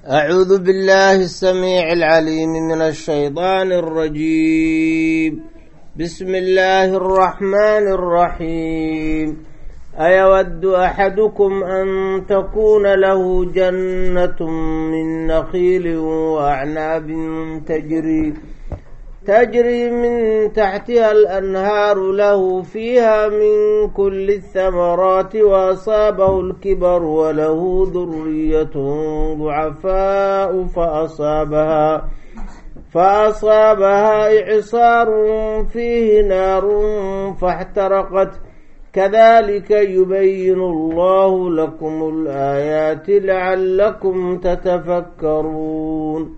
أعوذ بالله السميع العليم من الشيطان الرجيم بسم الله الرحمن الرحيم أيود أحدكم أن تكون له جنة من نخيل وأعناب تجري تجري من تحتها الأنهار له فيها من كل الثمرات وأصابه الكبر وله ذرية ضعفاء فأصابها فأصابها إعصار فيه نار فاحترقت كذلك يبين الله لكم الآيات لعلكم تتفكرون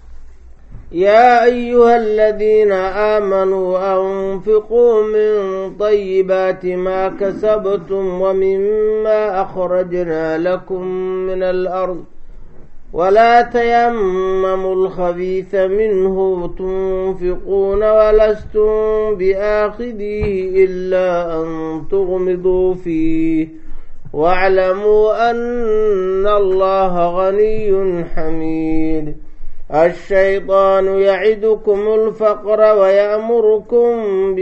يا أيها الذين آمنوا أنفقوا من طيبات ما كسبتم ومما أخرجنا لكم من الأرض ولا تيمموا الخبيث منه تنفقون ولستم بآخذيه إلا أن تغمضوا فيه واعلموا أن الله غني حميد الشيطان يعدكم الفقر ويأمركم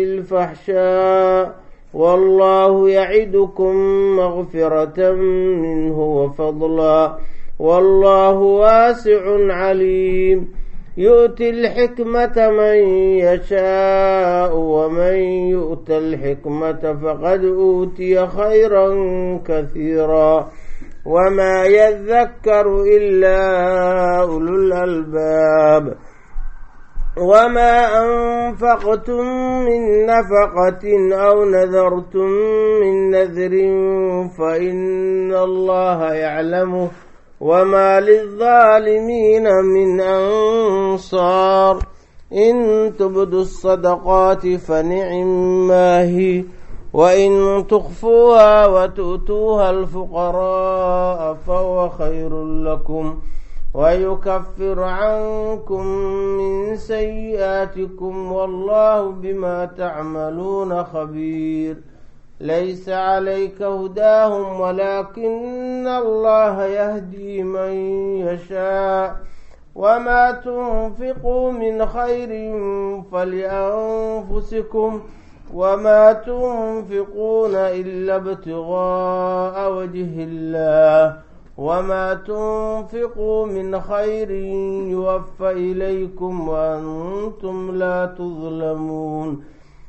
بالفحشاء والله يعدكم مغفرة منه وفضلا والله واسع عليم يؤتي الحكمة من يشاء ومن يؤت الحكمة فقد أوتي خيرا كثيرا وما يذكر إلا أولو الألباب وما أنفقتم من نفقة أو نذرتم من نذر فإن الله يعلمه وما للظالمين من أنصار إن تبدوا الصدقات فنعم ما هي وإن تخفوها وتؤتوها الفقراء فهو خير لكم ويكفر عنكم من سيئاتكم والله بما تعملون خبير ليس عليك هداهم ولكن الله يهدي من يشاء وما تنفقوا من خير فلأنفسكم وما تنفقون إلا ابتغاء وجه الله وما تنفقوا من خير يوفى إليكم وأنتم لا تظلمون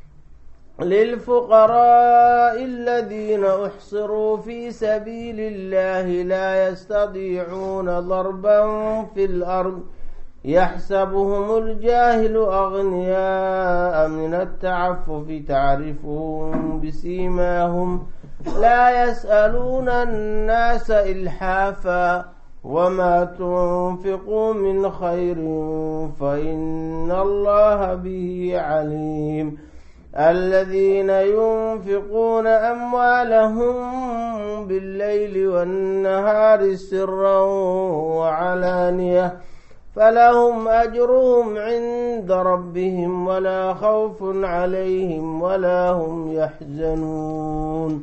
للفقراء الذين أحصروا في سبيل الله لا يستطيعون ضربا في الأرض يحسبهم الجاهل أغنياء من التعفف تعرفهم بسيماهم لا يسألون الناس إلحافا وما تنفقوا من خير فإن الله به عليم الذين ينفقون أموالهم بالليل والنهار سرا وعلانية فلهم أجرهم عند ربهم ولا خوف عليهم ولا هم يحزنون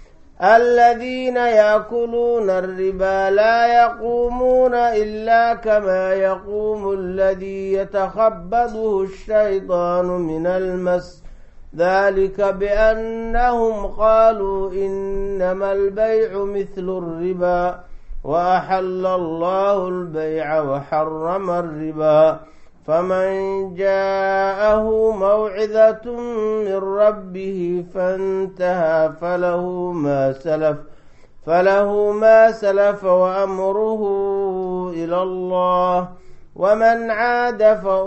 الذين يأكلون الربا لا يقومون إلا كما يقوم الذي يتخبطه الشيطان من المس ذلك بأنهم قالوا إنما البيع مثل الربا وأحل الله البيع وحرم الربا فمن جاءه موعظة من ربه فانتهى فله ما سلف فله ما سلف وأمره إلى الله ومن عاد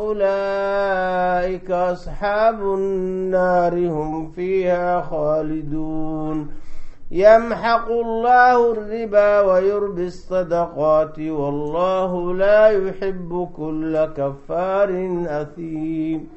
فأولئك أصحاب النار هم فيها خالدون يمحق الله الربا ويربي الصدقات والله لا يحب كل كفار أثيم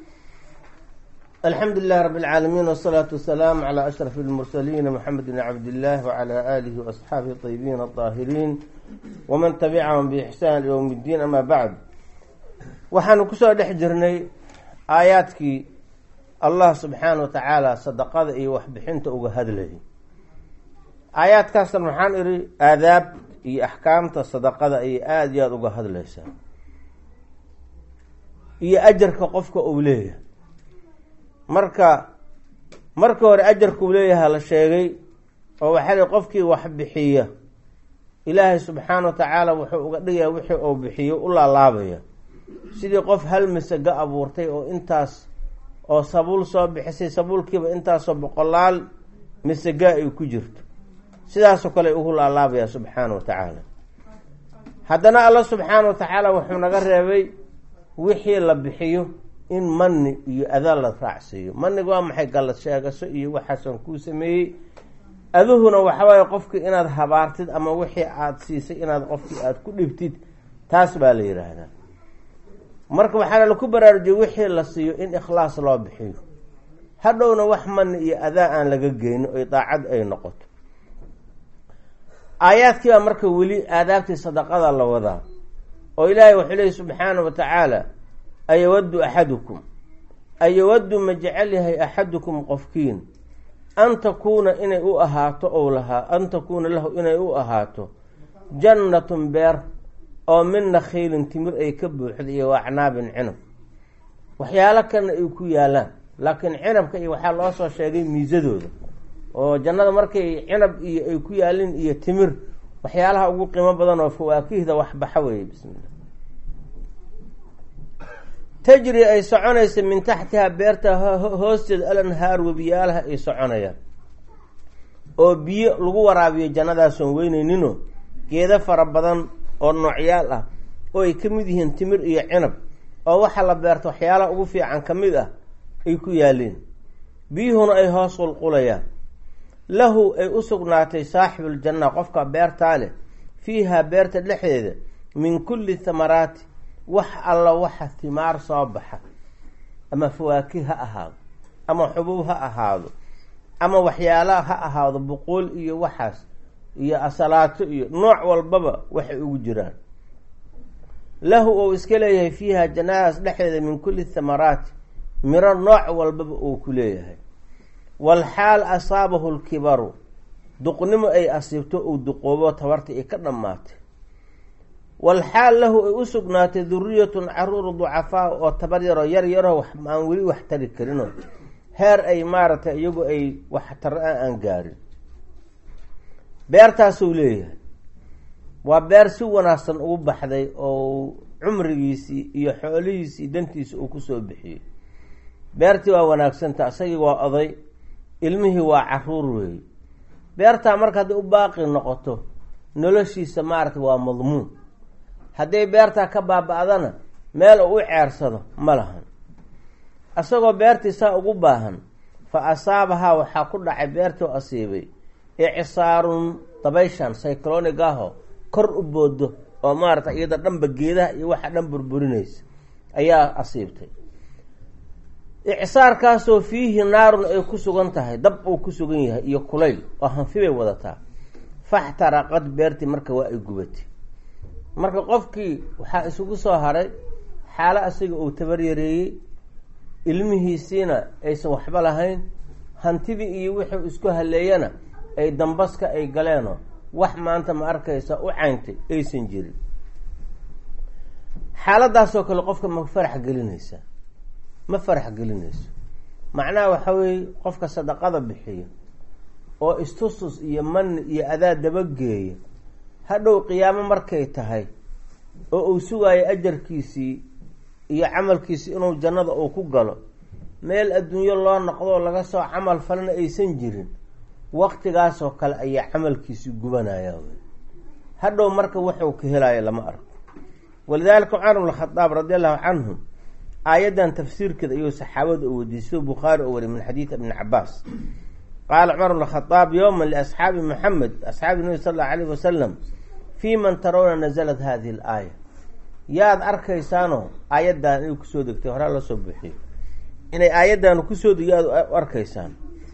الحمد لله رب العالمين والصلاة والسلام على أشرف المرسلين محمد بن عبد الله وعلى آله وأصحابه الطيبين الطاهرين ومن تبعهم بإحسان يوم الدين أما بعد waxaanu kusoo dhex jirnay aayaadkii allah subxaana wa tacaala sadaqada iyo waxbixinta uga hadlayay aayaadkaasna waxaan idhi aadaab iyo axkaamta sadaqada ayay aada iyo aada uga hadlaysaa iyo ajarka qofka uu leeyahay marka marka hore ajarka uu leeyahay la sheegay oo waxaa li qofkii wax bixiya ilaahay subxaana wa tacaala wuxuu uga dhigaya wixii uu bixiyo u laalaabaya sidii qof hal masaga abuurtay oo intaas oo sabuul soo bixisay sabuulkiiba intaasoo boqolaal masaga ay ku jirto sidaasoo kale ugu laalaabaya subxaana wa tacaala haddana alla subxaana wa tacaala wuxuu naga reebay wixii la bixiyo in mani iyo ada la raacsiiyo maniga waa maxay gallad sheegaso iyo waxaasan kuu sameeyey aduhuna waxawaaye qofkii inaad habaartid ama wixii aada siisay inaad qofkii aada ku dhibtid taas baa la yidhaahdaa marka waxaana laku baraarujiyay wixii la siiyo in ikhlaas loo bixiyo hadhowna wax mani iyo adaa aan laga geynin oy daacad ay noqoto aayaadkii baa marka weli aadaabtii sadaqada la wadaa oo ilaahay wuxuu leehi subxaana wa tacaala ayawaddu axadukum ayawaddu ma jecel yahay axadukum qofkiin an takuuna inay u ahaato ou lahaa an takuuna lahu inay u ahaato jannatun beer oo min nakhiilin timir ay ka buuxda iyo wacnaabin cinab waxyaalo kalena ay ku yaalaan laakiin cinabka iyo waxaa loo soo sheegay miisadooda oo jannada markay cinab iyo ay ku yaalin iyo timir waxyaalaha ugu qiimo badan oo fawaakihda waxbaxa weeye bismillah tajri ay soconaysa min taxtihaa beerta hoosteeda alanhaar webiyaalaha ay soconayaan oo biyo lagu waraabiyo jannadaasoon weyneyninoo geedo fara badan oo noocyaal ah oo ay ka mid yihiin timir iyo cinab oo waxaa la beerta waxyaalaha ugu fiican ka mid ah ay ku yaaleen biyuhuna ay hoos qulqulayaan lahu ay u sugnaatay saaxibuuljanna qofka beertaa leh fiihaa beerta dhexdeeda min kulli thamaraati wax alla waxa timaar soo baxa ama fawaakih ha ahaado ama xubuub ha ahaado ama waxyaalaha ha ahaado buquul iyo waxaas iyo asalaato iyo nooc walbaba waxay ugu jiraan lahu ou iska leeyahay fiiha jannadaas dhexdeeda min kulli thamaraati miro nooc walbaba uu ku leeyahay walxaal asaabahu lkibaru duqnimo ay asiibto uu duqoobo tabarta ay ka dhammaatay walxaal lahu ay u sugnaatay duriyatun caruur ducafaa oo tabar yaroo yar yaroo wax aan weli wax tari karinoo heer ay maaragtay iyagu ay wax taro a aan gaarin beertaasuu leeyahay waa beer si wanaagsan ugu baxday oo cumrigiisii iyo xoolihiisii dantiisa uu kusoo bixiyey beertii waa wanaagsanta isagii waa oday ilmihii waa caruur weeye beertaa marka hadday u baaqi noqoto noloshiisa maaragtay waa madmuun hadday beertaa ka baaba-dana meel uu u ceersado ma lahan isagoo beertii saa ugu baahan fa asaabahaa waxaa ku dhacay beertii oo asiibay icsaarun dabayshan cyclonic aho kor u boodo oo maaragtay iyada dhanba geedaha iyo waxa dhan burburinaysa ayaa asiibtay icsaarkaasoo fiihi naarun ay ku sugan tahay dab uu ku sugan yahay iyo kulayl oo hanfi bay wadataa faxtaraqad beertii marka waa ay gubatay marka qofkii waxaa isugu soo haray xaalo asiga uu tabar yareeyey ilmihiisiina aysan waxba lahayn hantidii iyo wixii isku haleeyana ay dambaska ay galeenoo wax maanta ma arkaysa u cayntay aysan jirin xaaladaasoo kale qofka ma farax gelinaysa ma farax gelinayso macnaha waxa weeye qofka sadaqada bixiya oo istustus iyo mani iyo adaa dabageeya hadhow qiyaamo markay tahay oo uu sugaayo ajarkiisii iyo camalkiisii inuu jannada uu ku galo meel adduunyo loo noqdoo laga soo camal falana aysan jirin waqtigaasoo kale ayaa camalkiisii gubanaya wy hadhow marka wuxuu ka helayo lama arko walidaalika cumar bn khadaab radi allahu canhu aayaddan tafsiirkeeda ayuu saxaabada u weydiisto bukhaari oo wariy min xadiidi ibni cabaas qaala cumar bn khadaab yowma liasxaabi maxamed asxaabi nabi sal allau alayh wasalam fii man tarawna nazalat hadihi alaaya yaad arkaysaanoo aayaddan inay kusoo degtay horaa loo soo buuxiyo inay aayaddan kusoo deg yaad u arkaysaan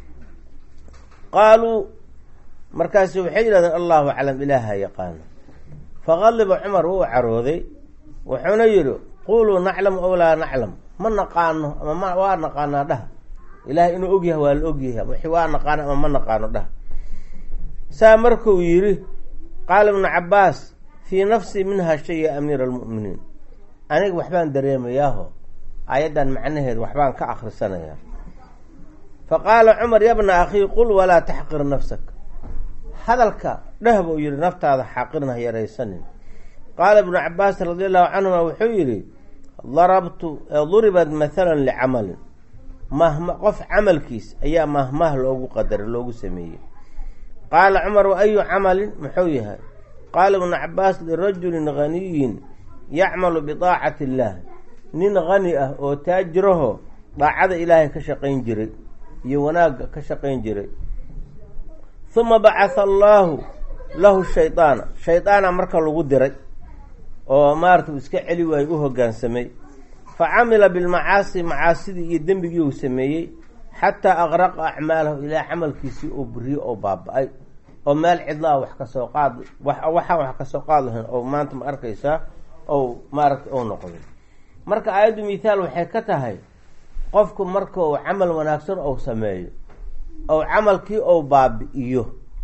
qaaluu markaasi waxay yidhahdeen allahu aclam ilaaha yaqaano faqadiba cumar wuu carooday wuxuuna yidhi quluu naclamu aw laa naclam ma naqaano ama ma waa naqaanaa dhaha ilaahay inuu ogyahay waa la ogyahay wixii waa naqaano ama ma naqaano dhaha saa markuu yidhi qaala ibnu cabaas fii nafsi minha shay ya amiira almu'miniin aniga waxbaan dareemayaaho aayaddan macnaheeda waxbaan ka akhrisanayaa fa qaala cumar yabna akhii qul walaa taxqir nafsak hadalka dheh buu yihi naftaada xaqirna ha yaraysanin qaala ibnu cabaas radi allahu canhuma wuxuu yidhi darabtu duribat mathalan licamalin mahma qof camalkiis ayaa mahmah loogu qadaray loogu sameeyey qaala cumar wa ayu camalin muxuu yahay qaala ibnu cabaas lirajulin ghaniyin yacmalu bidaacati illaah nin hani ah oo taajiraho daacada ilaahay ka shaqayn jiray iyo wanaagga ka shaqayn jiray huma bacatha allaahu lahu shaydaana shaydaana marka lagu diray oo maarata uu iska celi waayo u hoggaansamay fa camila bilmacaasi macaasidii iyo dembigii uu sameeyey xataa aqraqa acmaalahu ilaa camalkiisii oo buriyo oo baaba-ay oo meel cidlaa wax kasoo qaad waxaan wax kasoo qaad lahayn oo maanta ma arkaysaa ou maaragta ou noqday marka aayaddu mithaal waxay ka tahay qofku marka uu camal wanaagsan ou sameeyo ou camalkii ou baabi-iyo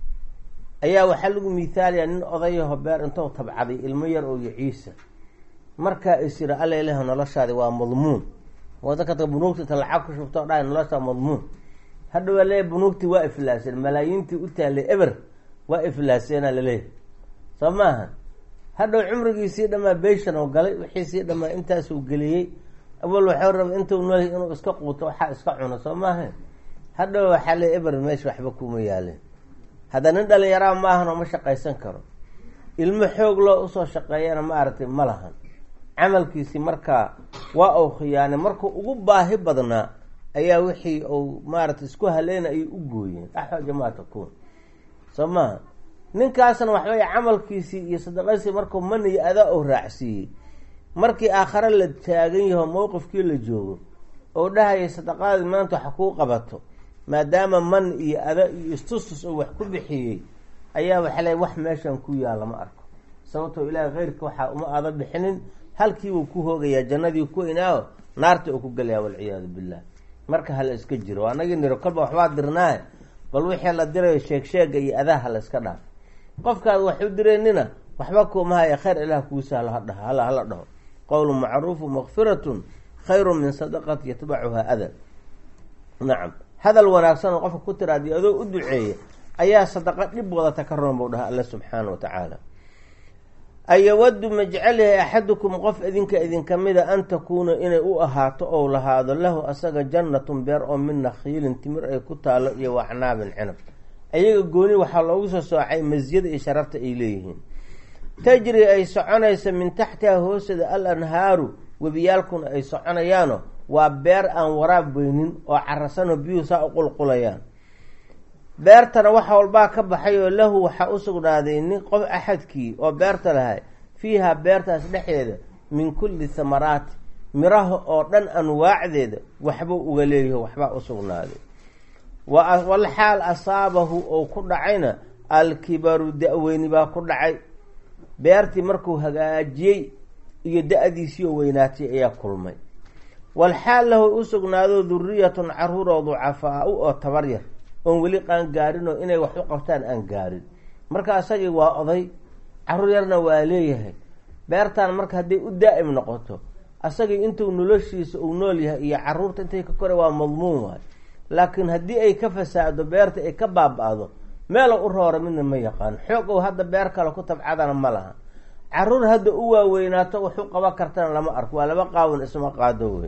ayaa waxaa lagu mithaalayaa nin odayaho beer intou tabcaday ilmo yar oo yaciisa markaa is yira alla ilaah noloshaadi waa madmuun wadakata bunuugta inta lacag ku shubto dhahay noloshaa madmuun hadhow leeya bunuugtii waa iflaaseen malaayiintii u taallay eber waa iflaaseena laleeyahy soo maaha hadhow cumrigiisii dhamaa beyshan oo galay wixiisii dhamaa intaasuu geliyey awal waxuu raba intuu noolyahy inuu iska quuto waxaa iska cuno soo maaha hadhow waxaa le eber meesha waxba kuma yaaleen hadda nin dhalinyaraa maahan oo ma shaqaysan karo ilmo xoog loo usoo shaqeeyana ma aragtay ma lahan camalkiisii markaa waa uu khiyaanay markuu ugu baahi badnaa ayaa wixii uu maaragtay isku haleyna ayay u gooyeen axwaja maa takuun soo maaha ninkaasna waxbay camalkiisii iyo sadaqadiisii markuu maniyo adaa uu raacsiiyey markii aakhare la taagan yaho mowqifkii la joogo oo dhahayay sadaqaadii maanta wax kuu qabato maadaama man iyo ada iyo istustus oo wax ku bixiyey ayaa waxa le wax meeshan ku yaalla ma arko sababtoo ilaahay keyrka waxaa uma aada bixinin halkiibuu ku hoogayaa jannadii ku inaaho naarta uu ku gelayaa walciyaadu billah marka hala iska jiro anagii niro kolba waxbaa dirnaahe bal wixii la dirayo sheeg sheega iyo adaha la iska dhaaf qofkaad wax u direynina waxba kuumahaya khayr ilaah kuu sahlo hadhaho hala hala dhaho qowlu macruufu makfiratun khayru min sadaqati yatbacuhaa ada nacam hadal wanaagsan oo qofka ku tiraadi adoo u duceeya ayaa sadaqa dhib wadata ka roon buu dhaha alla subxaana wa tacaala ayawadu ma jecel yahay axadukum qof idinka idinka mida an takuuna inay u ahaato ou lahaado lahu asaga jannatun beer oo min nakhiilin timir ay ku taalo iyo wacnaabin cinab ayaga gooni waxaa loogu soo soocay masiyada iyo sharafta ay leeyihiin tajri ay soconaysa min taxtiha hooseda al anhaaru webiyaalkuna ay soconayaano waa beer aan waraab weynin oo carasanoo biyuhu saa u qulqulayaan beertana waxa walbaa ka baxay oo lahu waxaa u sugnaaday nin qof axadkii oo beerta lahay fiiha beertaas dhexdeeda min kulli thamaraati miraha oo dhan anwaacdeeda waxbuu uga leeyaho waxbaa u sugnaaday wal xaal asaabahu oo ku dhacayna alkibaru da-weyni baa ku dhacay beertii markuu hagaajiyey iyo da-diisii oo weynaatay ayaa kulmay walxaal lahu u sugnaado duriyatun caruuroo ducafaa-u oo tabar yar oon weli qaan gaarin oo inay wax u qabtaan aan gaarin marka isagii waa oday caruur yarna waa leeyahay beertaan marka hadday u daa'im noqoto asagii intuu noloshiisa uu nool yahay iyo caruurta intay ka koray waa madmuun waay laakiin haddii ay ka fasaado beerta ay ka baaba-do meela u roora midna ma yaqaan xoog ou hadda beer kale ku tabcadana ma laha caruur hadda u waaweynaato wax u qaban kartana lama arko waa laba qaawan isma qaado wey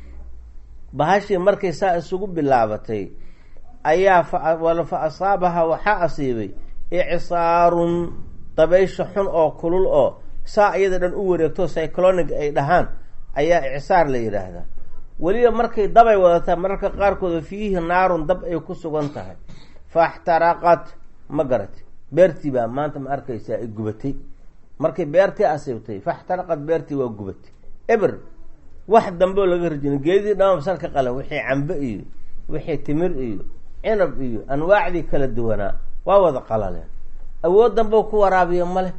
bahashii markay saa isugu bilaabatay ayaa fa asaabaha waxaa asiibay icsaarun dabaysha xun oo kulul oo saa iyada dhan u wareegto cyclonic ay dhahaan ayaa icsaar la yidhaahdaa weliba markay dabay wadataa mararka qaarkood fiihi naarun dab ay ku sugan tahay faxtaraqat ma garati beertii baa maanta ma arkaysaa ay gubatay markay beertii asiibtay faxtaraqad beertii waa gubatay eber wax dambeo laga rajina geedii dhama basal ka qalan wixii cambe iyo wixii timir iyo cinab iyo anwaacdii kala duwanaa waa wada qalaleen awood dambeo ku waraabiyo male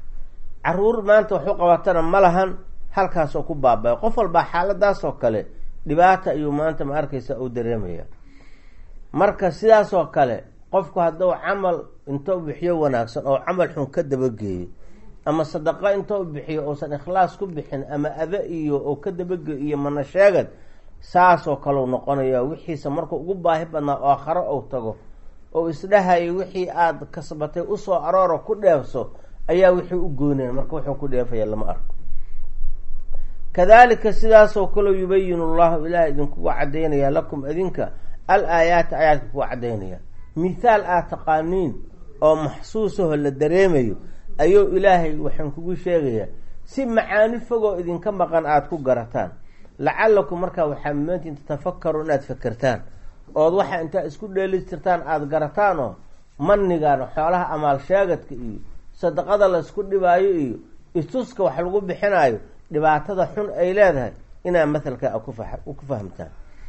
caruur maanta waxu qabatana ma lahan halkaasoo ku baabaya qof walbaa xaaladaasoo kale dhibaata ayuu maanta ma arkaysa uu dareemaya marka sidaasoo kale qofku hadduu camal intou bixiyo wanaagsan oo camal xun ka dabageeyo ama sadaqo intou bixiyo uusan ikhlaas ku bixin ama ada iyo oo ka dabageeyo iyo mana sheegad saasoo kaleu noqonaya wixiisa markuu ugu baahi badnaa oo akharo ou tago oo isdhahayo wixii aada kasbatay usoo arooro ku dheefso ayaa wixii u goyneen marka wuxuu ku dheefaya lama arko kadalika sidaasoo kaleo yubayinu llahu ilaah idinkuga cadaynaya lakum idinka al aayaati aayaadka kuga cadaynaya mithaal aad taqaaniin oo maxsuusaho la dareemayo ayuu ilaahay waxaan kugu sheegayaa si macaani fogoo idinka maqan aada ku garataan lacalakum markaa waxaa mumaantiin tatafakaru inaad fakertaan ood waxa intaa isku dheelistirtaan aada garataan oo manigan xoolaha amaal sheegadka iyo sadaqada la isku dhibaayo iyo istuska wax lagu bixinaayo dhibaatada xun ay leedahay inaad mathalka ku fahamtaan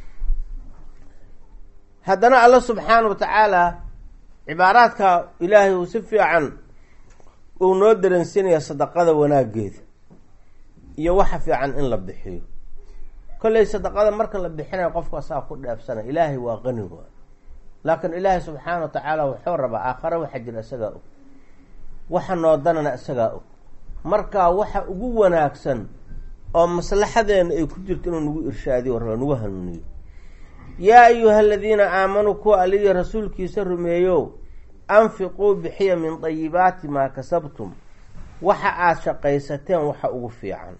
haddana alla subxaana wa tacaala cibaaraadka ilaahay uu si fiican uu noo daransinaya sadaqada wanaageeda iyo waxa fiican in la bixiyo kolley sadaqada marka la bixinayo qofka asaa ku dheefsanay ilaahay waa qani waa laakiin ilaahay subxaana wa tacaala wuxuu rabaa aakhare waxa jira isagaa og waxa noodanana isagaa og marka waxa ugu wanaagsan oo maslaxadeena ay ku jirto inuu nagu irshaadiyo raba nagu hanuuniyo yaa ayuha aladiina aamanuu kuwa aliya rasuulkiisa rumeeyo anfiquu bixiya min dayibaati maa kasabtum waxa aada shaqaysateen waxa ugu fiican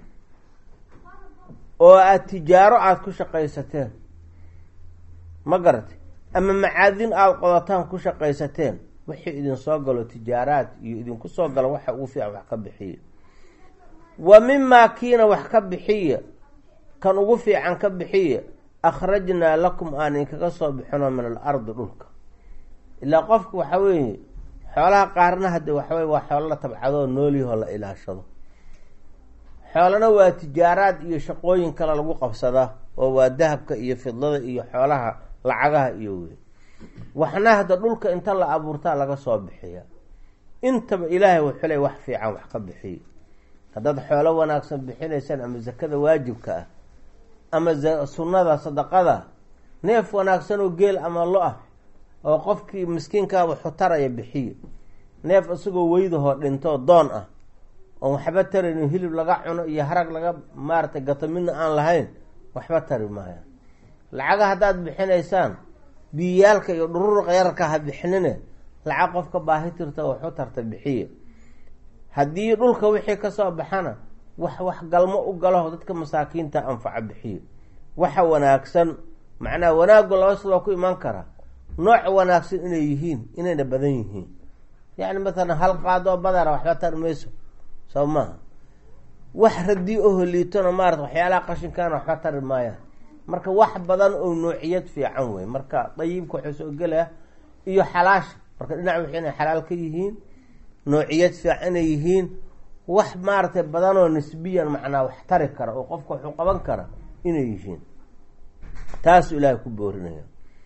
oo aada tijaaro aada ku shaqaysateen ma garatay ama macaadin aada qodataan ku shaqaysateen wixii idin soo galo tijaaraad iyo idinku soo galo waxa ugu fiican wax ka bixiya wa mimaa kiina wax ka bixiya kan ugu fiican ka bixiya akhrajnaa lakum aan idinkaga soo bixino min al ardi dhulka ilaa qofka waxa weeye xoolaha qaarna hadde waxaweye waa xoolo la tabcadoo nooliyahoo la ilaashado xoolana waa tijaaraad iyo shaqooyin kale lagu qabsadaa oo waa dahabka iyo fidlada iyo xoolaha lacagaha iyo wey waxna hadda dhulka inta la abuurtaa laga soo bixiya intaba ilaahay wuxuu ley wax fiican wax ka bixiya haddaad xoolo wanaagsan bixinaysaan ama zakada waajibka ah ama sunnada sadaqada neef wanaagsan oo geel ama lo ah oo qofkii miskiinkaaba xutaraya bixiya neef isagoo weydahoo dhintoo doon ah oon waxba taraynin hilib laga cuno iyo harag laga maaratay gato midna aan lahayn waxba tari maaya lacaga haddaad bixinaysaan biyiyaalka iyo dhururuqa yararka ha bixinine lacag qofka baahi tirta waxu tarta bixiya haddii dhulka wixii kasoo baxana wax wax galmo u galaho dadka masaakiinta anfaca bixiya waxa wanaagsan macnaha wanaaggu laba sid waa ku imaan karaa nooc wanaagsan inay yihiin inayna badan yihiin yacni mathalan hal qaadoo badara waxba tari mayso soo maaha wax radii oho liitona maarata waxyaalaha qashinkaana waxba tari maayaan marka wax badan oo noociyad fiican wey marka dayibka waxuu soo gelaya iyo xalaasha marka dhinac wixii inay xalaal ka yihiin noociyad fiican inay yihiin wax maaratay badanoo nisbiyan macnaa wax tari kara oo qofka waxuu qaban kara inay yihiin taasuu ilaahay ku boorinaya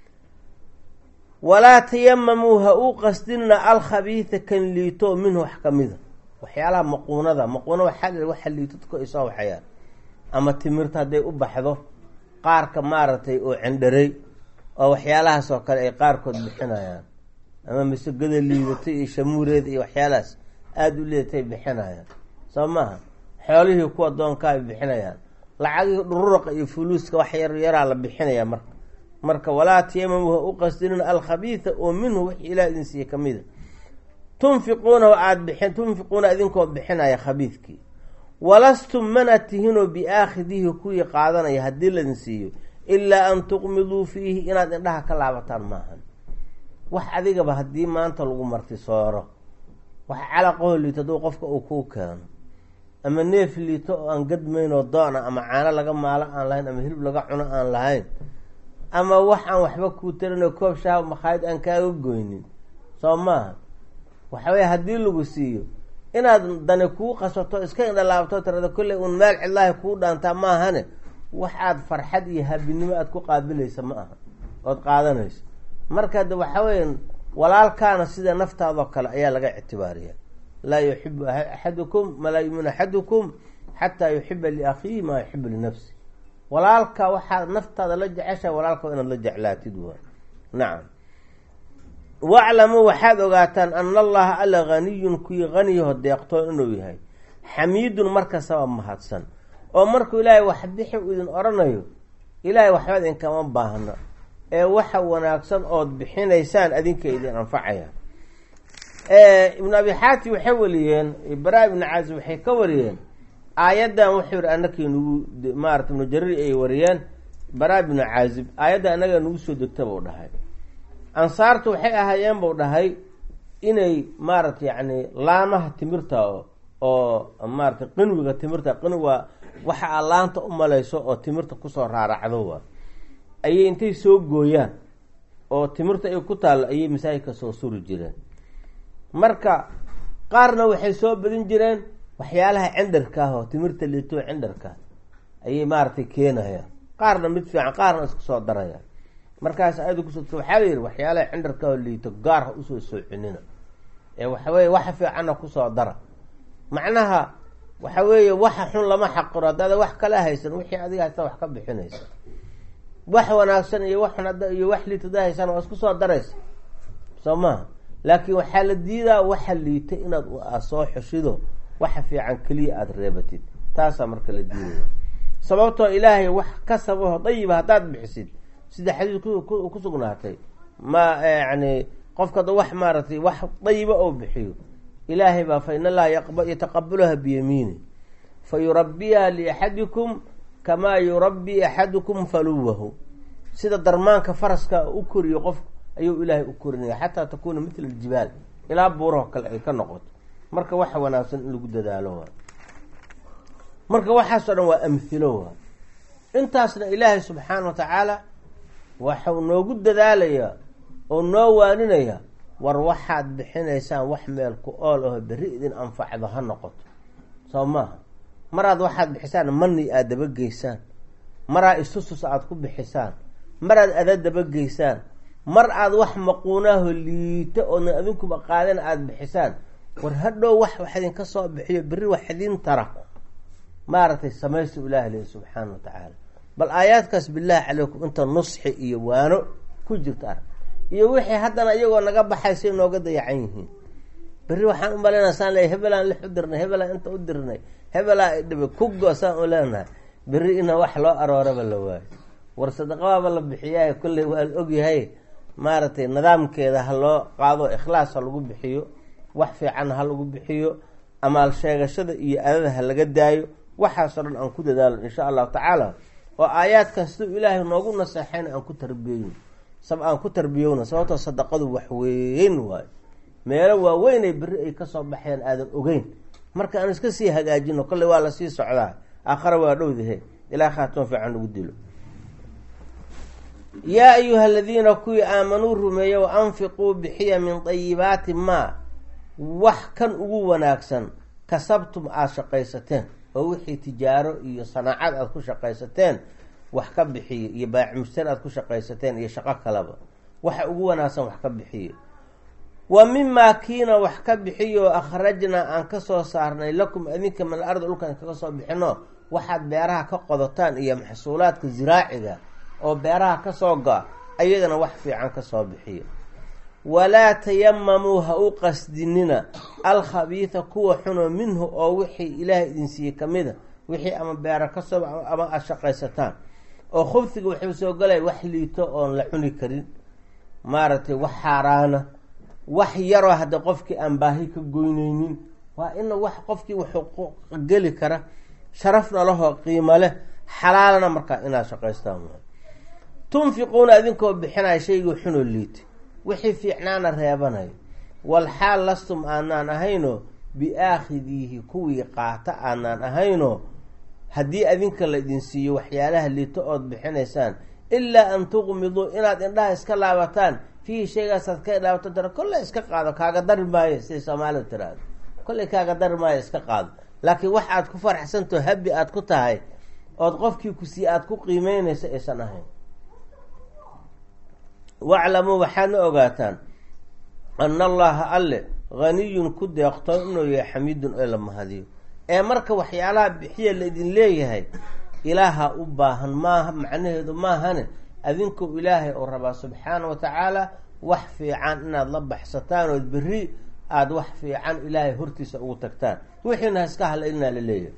walaa tayamamuu ha uu qasdinna alkhabiida kan liito minhu wax kamida waxyaalaha maquunada maquuna waxaa waxa liito dadku ay soo waxayaan ama timirta hadday u baxdo qaarka maaragtay oo cendharey oo waxyaalahaas oo kale ay qaarkood bixinayaan ama masagada liidatay iyo shamuureeda iyo waxyaalahaas aada u liidatay bixinayaan soo maaha xoolihii kuwa doonka ay bixinayaan lacagihii dhururaqa iyo fuluuska wax yar yaraa la bixinaya marka marka walaa tiyamamu ha u qasdinin alkhabiida oo minhu wix ilaah idin siiye kamida tunfiquuna aada bixin tunfiquuna idinkoo bixinaya khabiidkii walastum mana tihinoo biaakhidihi kuwii qaadanaya haddii ladin siiyo ilaa an tuqmiduu fiihi inaad indhaha ka laabataan maahan wax adigaba haddii maanta lagu marti sooro wax calaqaho liito hadduu qofka uu kuu keeno ama neef liito oo aan gadmaynoo doona ama caano laga maalo aan lahayn ama hilib laga cuno aan lahayn ama wax aan waxba kuu tarinoo koob shaha makhaayid aan kaaga goynin soo maaha waxaweye haddii lagu siiyo inaad dani kuu qasato iska indhalaabto tirada kolley uun meel cidlaahi kuu dhaantaa maahane wax aad farxad iyo habinimo aad ku qaabilaysa ma aha ood qaadanayso marka de waxa weya walaalkaana sida naftaadoo kale ayaa laga ictibaariya laa yuxibu axadukum malaa yumin axadukum xataa yuxiba liakhiihi maa yuxibu linafsi walaalka waxaad naftaada la jeceshaha walaalka inaad la jeclaatid waa nacam waclamuu waxaad ogaataan ana allaha alla haniyun kuwii haniyaho deeqtoon inuu yahay xamiidun markastaba mahadsan oo markuu ilaahay wax bixi uu idin odhanayo ilaahay waxba idinkama baahno ee waxa wanaagsan ood bixinaysaan adinka idin anfacaya ibnu abi xaatim waxay wariyeen bara ibnu caazib waxay ka wariyeen aayaddan wuxuu yihi anakii nagu maarata ibnu jarir ay wariyeen bara ibnu caazib aayadda anaga nagu soo degta buu dhahay ansaartu waxay ahaayeen buu dhahay inay maarata yacni laamaha timirta oo maarata qinwiga timirta qinwi waa waxa aa laanta u malayso oo timirta kusoo raaracdo waa ayay intay soo gooyaan oo timirta ay ku taallo ayay masaajidka soo suri jireen marka qaarna waxay soo badin jireen waxyaalaha cindarka ah oo timirta liitoo cindarka ayay maaragtay keenayaan qaarna mid fiican qaarna isku soo darayaan markaas ayada kusoo waxaa la yihi waxyaalaha cindarka oo liito gaar ha usoo soocinina ee waxaweye waxa fiicanna kusoo dara macnaha waxa weeye waxa xun lama xaqiro haddaada wax kala haysan wixii adiga haysta wax ka bixinaysa wax wanaagsan iyo wax xun iyo wax liito ada haysan waa isku soo daraysa soo maha laakiin waxaa la diidaa waxa liita inaad soo xushido waxa fiican keliya aada reebatid taasaa marka la diidaya sababtoo ilaahay wax kasabaho dayiba haddaad bixisid sida xadiis ku sugnaatay ma yani qofka da wax maaragtay wax dayiba oo bixiyo ilaahay baa fa in allaha yataqabalaha biyamiini fa yurabiha liaxadikum kamaa yurabi axadukum faluwahu sida darmaanka faraska u koriyo qof ayuu ilaahay u korinaya xataa takuuna mitla aljibaal ilaa buuraho kale ay ka noqoto marka waxa wanaagsan in lagu dadaalo waa marka waxaasoo dhan waa amhilo waa intaasna ilaahay subxaana wa tacaala waxau noogu dadaalayaa oo noo waaninaya war waxaad bixinaysaan wax meel ku ool aho berri idin anfacdo ha noqoto soo maaha maraad waxaad bixisaan mani aada dabageysaan maraa isusus aada ku bixisaan maraad ada dabageysaan mar aada wax maquunaaho liito oodna adinkuba qaadan aada bixisaan war hadhow wax wax idinka soo bixiyo berri wax idin tara maaragtay samaysta ilaah lehi subxaana wa tacaala bal aayaadkaas bilaahi calaykum inta nusxi iyo waano ku jirta arag iyo wixii haddana iyagoo naga baxay say nooga dayacan yihiin berri waxaan u malaynaa saan leey hebelaan lix u dirnay hebelaan inta u dirnay hebelaa idhiba kugo saan u leenahay berri ina wax loo arooraba la waayo war sadaqabaaba la bixiyahay kolley waa la ogyahay maaragtay nidaamkeeda ha loo qaado ikhlaas ha lagu bixiyo wax fiican ha lagu bixiyo amaal sheegashada iyo adada ha laga daayo waxaasoo dhan aan ku dadaalo insha allahu tacaala oo aayaadkan siduu ilaahay noogu naseexayna aan ku tarbiyeyno sab aan ku tarbiyowna sababtoo sadaqadu wax weyn waayo meelo waaweynay berri ay kasoo baxeen aadan ogeyn marka aan iska sii hagaajino kolley waa lasii socdaa aakhara waa dhowdahe ilaa khaatimo fiican lagu dilo yaa ayuha aladiina kuwii aamanuu rumeeye wa anfiquu bixiya min dayibaati maa wax kan ugu wanaagsan kasabtum aada shaqaysateen oo wixii tijaaro iyo sanaacad aada ku shaqaysateen wax ka bixiyo iyo baacimstan aada ku shaqaysateen iyo shaqo kaleba waxa ugu wanaagsan wax ka bixiyo wa mimaa kiina wax ka bixiyo akhrajnaa aan kasoo saarnay lakum adinka min al ardi dhulkaan kaga soo bixino waxaad beeraha ka qodotaan iyo maxsuulaadka ziraaciga oo beeraha kasoo go-a ayadana wax fiican kasoo bixiyo walaa tayamamuu ha u qasdinina alkhabiida kuwa xuno minhu oo wixii ilaahay idin siiyey kamida wixii ama beera kasoo ama aada shaqaysataan oo khubsiga wuxuu soo galaya wax liito oon la cuni karin maaragtay wax xaaraana wax yaroo hadda qofkii aan baahi ka goyneynin waa ina wax qofkii wuxuu geli kara sharafna lahoo qiimo leh xalaalana markaa inaad shaqaystaan tunfiquuna idinkoo bixinaya shaygii xunoo liitay wixii fiicnaana reebanayo walxaal lastum aanaan ahayno biaakhidiihi kuwii qaata aanaan ahayno haddii adinka la idin siiyo waxyaalaha liito ood bixinaysaan ilaa an tuqmiduu inaad indhaha iska laabataan fiihi shaygaasaad ka laabato tira kolley iska qaado kaaga dari maayo siday soomaalida tiraahdo kolley kaaga dari maayo iska qaado laakiin wax aad ku faraxsantaho habi aad ku tahay ood qofkii ku sii aada ku qiimeynaysa aysan ahayn waclamuu waxaadna ogaataan ana allaha alle haniyun ku deeqto inuu yahay xamiidun ee la mahadiyo ee marka waxyaalaha bixiya laydin leeyahay ilaaha u baahan maaha macnaheedu maahane adinku ilaahay oo rabaa subxaana wa tacaala wax fiican inaad la baxsataan ood berri aada wax fiican ilaahay hortiisa ugu tagtaan wixiina ha iska halaynaa la leeyahay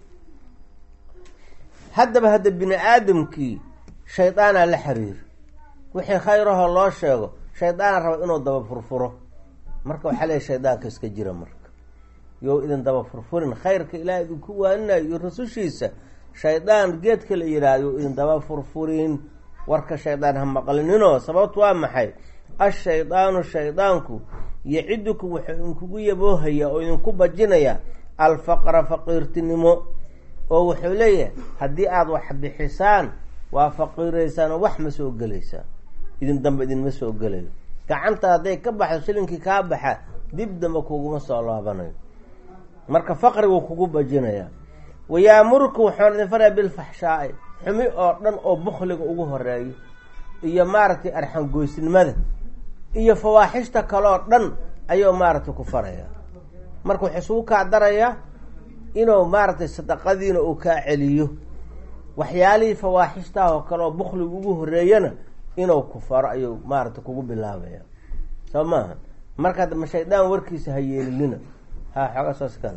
haddaba hadda bini aadamkii shaydaanaa la xiriir wixii khayrahoo loo sheego shaydaana raba inuu daba furfuro marka waxaa leeyahy shaydaanka iska jira marka yo idin daba furfurin khayrka ilaah idinku waaninayo iyo rasushiisa shaydaan geedka la yidhaahdo idin daba furfurin warka shaydaan ha maqlininoo sababtu waa maxay ashaydaanu shaydaanku yacidukum wuxuu idinkugu yaboohayaa oo idinku bajinayaa alfaqra faqiirtinimo oo wuxuu leeyahay haddii aada wax bixisaan waa faqiiraysaan oo wax ma soo gelaysaan idin dambe idinma soo gelayo gacanta hadday ka baxdo shilinkii kaa baxa dib dambe kuguma soo laabanayo marka faqrigu kugu bajinayaa wayaamuruka wuxuuna idin faraya bilfaxshaai xumi oo dhan oo bukhliga ugu horeeyo iyo maaragtay arxangoysnimada iyo fawaaxishta kaleoo dhan ayuu maaragtay ku faraya marka wuxuu isugu kaa darayaa inuu maaragtay sadaqadiina uu kaa celiyo waxyaalihii fawaaxishtaah oo kale oo bukhliga ugu horeeyana inuu ku faro ayuu maaragtay kugu bilaabaya soo maaha marka ma shaydaan warkiisa ha yeelinina ha xooga saas kale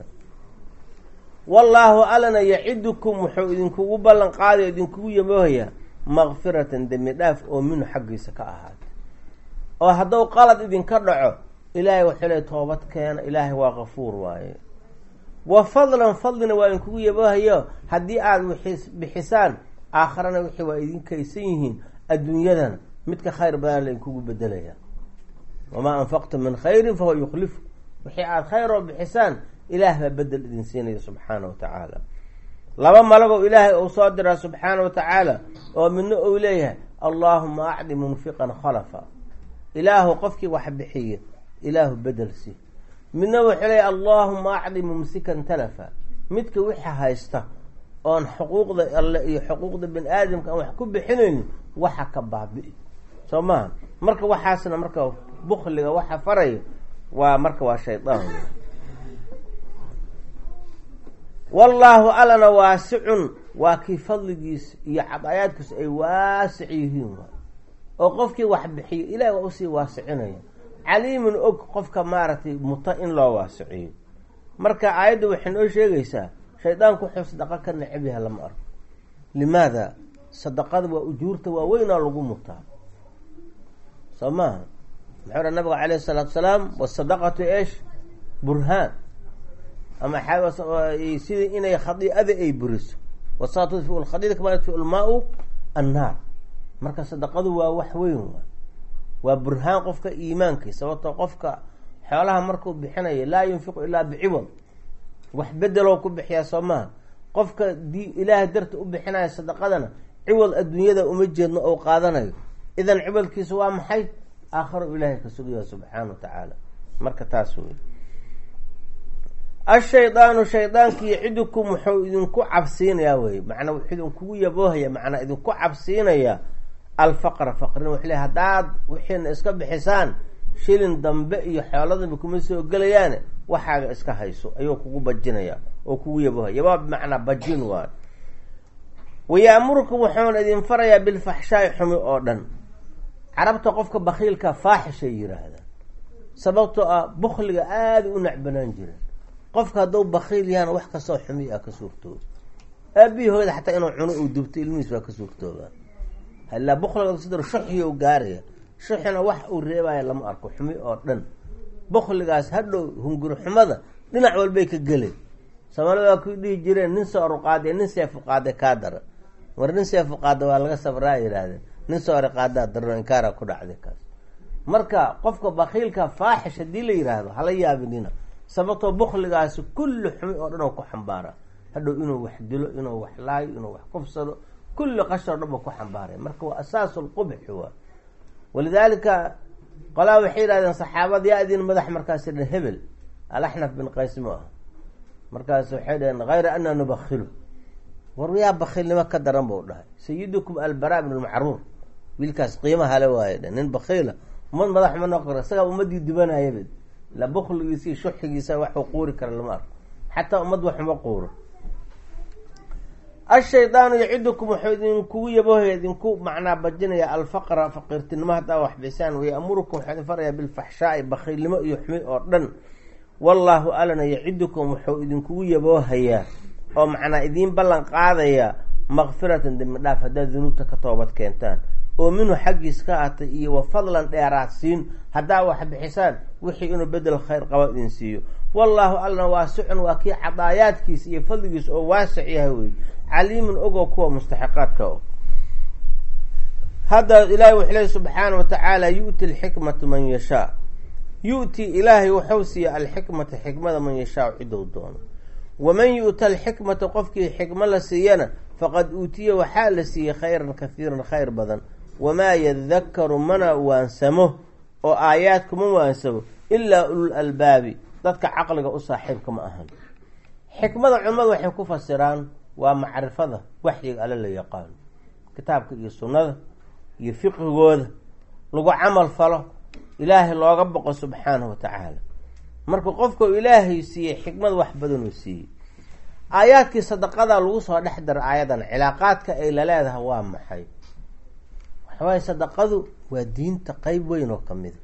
wallaahu alana yacidukum wuxuu idinkugu ballan qaadayo idinkugu yamoohayaa makfiratan dembi dhaaf oo minhu xaggiisa ka ahaatay oo hadduu qalad idinka dhaco ilaahay waxuu le toobad keena ilaahay waa kafuur waaye wa fadlan fadlina waa idinkugu yamoohayo haddii aada wixi bixisaan aakharana wixii waa idin kaysan yihiin adduunyadan midka khayr badan la idinkugu bedelaya wamaa anfaqtum min khayrin fahuwa yukhlifu wixii aada khayr oo bixisaan ilaah baa bedel idin siinaya subxaana wa tacaala laba malagoo ilaahay uu soo diraa subxaana wa tacaala oo midna uu leeyahay allaahuma acdi munfiqan khalafa ilaahu qofkii wax bixiya ilaahu bedel si midna wuxuu leeyahy allaahuma acdi mumsikan talafa midka wixi haysta oon xuquuqda alle iyo xuquuqda bani aadamka aan wax ku bixinaynin waxa ka baabi'i soo maha marka waxaasna marka bukliga waxa faraya waa marka waa shaydaan wallaahu alana waasicun waa kii fadligiisa iyo cadaayaadkiisu ay waasic yihiin waay oo qofkii wax bixiyo ilahi waa usii waasicinaya caliimun og qofka maaragtay muta in loo waasiciyo marka aayadda waxay noo sheegaysaa shaydaanku wuxuu sadaqa ka necab yaha lama arko limaada sadaqada waa ujuurta waaweynaa lagu mutaa soo maaha muxuu ha nabiga calayhi salaatu salaam wasadaqatu esh burhaan ama sidii inay khadiicada ay buriso wasaa tudfiu lkhadiida kama yudfiu lmaa-u annaar marka sadaqadu waa wax weyn waa waa burhaan qofka iimaankiisa sababtoo qofka xoolaha markuu bixinayo laa yunfiqu ilaa biciwad wax bedeloo ku bixiyaa soo maha qofka di ilaahay darta u bixinaya sadaqadana ciwad adduunyada uma jeedno ou qaadanayo idan ciwadkiisu waa maxay aakharo ilaahay ka sugaya subxaana wa tacaala marka taas wey ashaydaanu shaydaanki yacidukum wuxuu idinku cabsiinayaa wey macnaa wuxuu idinkugu yaboohaya macnaa idinku cabsiinayaa alfaqra faqrin wuxuu le haddaad wixiina iska bixisaan shilin dambe iyo xooladaba kuma soo gelayaane waxaaga iska hayso ayuu kugu bajinaya oo kugu yaboohaya yabaa bimacnaa bajin waayo wayaamurukum wuxuuna idin farayaa bilfaxshaai xumi oo dhan carabta qofka bakiilka faaxishay yiraahdaan sababtoo ah bukliga aada u nacbanaan jireen qofka hadduu bakiil yahana wax kastoo xumi ah ka suurtooba aabihii hooyada xataa inuu cuno uu dubto ilmihiis waa ka suurtoobaa halaa bukliga sidar shuxiyo gaaraya shuxina wax uu reebaya lama arko xumi oo dhan bukligaas hadhow hunguri xumada dhinac walbay ka gelay soomaalida waa ku dhihi jireen nin sooru qaade nin seefu qaade kaa dara war nin seefu qaada waa laga sabraa yidhaahdeen nin soori qaadaa darno inkaara ku dhacday kaas marka qofka bakiilka faaxish haddii la yidhaahdo hala yaabinina sababtoo bukligaasi kulli xumi oo dhan oo ku xambaara hadhow inuu wax dilo inuu wax laayo inuu wax kufsado kulli qashoo dhan ba ku xambaaray marka waa asaasu lqubxi waa walidaalika qolaa waxay yihahdeen saxaabada yaa idin madax markaas dhan hebel alaxnaf bin qays ma ah markaas waxay dhaheen hayra ana nubakilu war yaa bakiilnimo ka daran buu dhahay sayidukum albara bn lmacruur wiilkaas qiimaha le waaye dhe nin bakiila umad madax ma noqon kara isagaa ummadii dubanayaba la bukligiisa iyo shuxigiisa waxuu quuri kara lama arko xataa ummad waxuma quuro ashaydaanu yacidukum wuxuu idinkugu yabohaya idinku macnaa bajinaya alfaqra faqiirtinimo haddaa waxbisaan wayamurukum waxuu idin farayaa bilfaxshaai bakhiilnimo iyo xumi oo dhan wallaahu alana yacidukum wuxuu idinkugu yaboohayaa oo macnaa idiin ballan qaadayaa makfiratan dembi dhaaf haddaad dunuubta ka toobad keentaan oo minhu xaggiis ka atay iyo wa fadlan dheeraadsiin haddaa wax bixisaan wixii inuu bedel khayr qaba idin siiyo wallaahu alna waasicun waa kii cadaayaadkiisa iyo fadligiisa oo waasic yahay wey caliimun ogoo kuwa mustaxiqaadka og hadda ilaahay wuxuu leey subxaana wa tacaala yu'ti alxikmata man yashaa yu-ti ilaahay wuxuu siiya alxikmata xikmada man yashaa cidou doono waman yu'ta alxikmata qofkii xikmo la siiyana faqad uutiya waxaa la siiyey khayran kahiiran khayr badan wamaa yadakaru mana waansamo oo aayaadkuma waansamo ilaa ulul albaabi dadka caqliga u saaxiibka ma ahan xikmada culimmadu waxay ku fasiraan waa macrifada waxyiga alle la yaqaano kitaabka iyo sunnada iyo fiqigooda lagu camal falo ilaahay looga boqo subxaanahu wa tacaala marka qofka ilaahay siiyey xikmad wax badanuu siiyey aayaadkii sadaqada lagu soo dhex dara aayadan cilaaqaadka ay la leedahay waa maxay waxawaaye sadaqadu waa diinta qeyb weyn oo kamida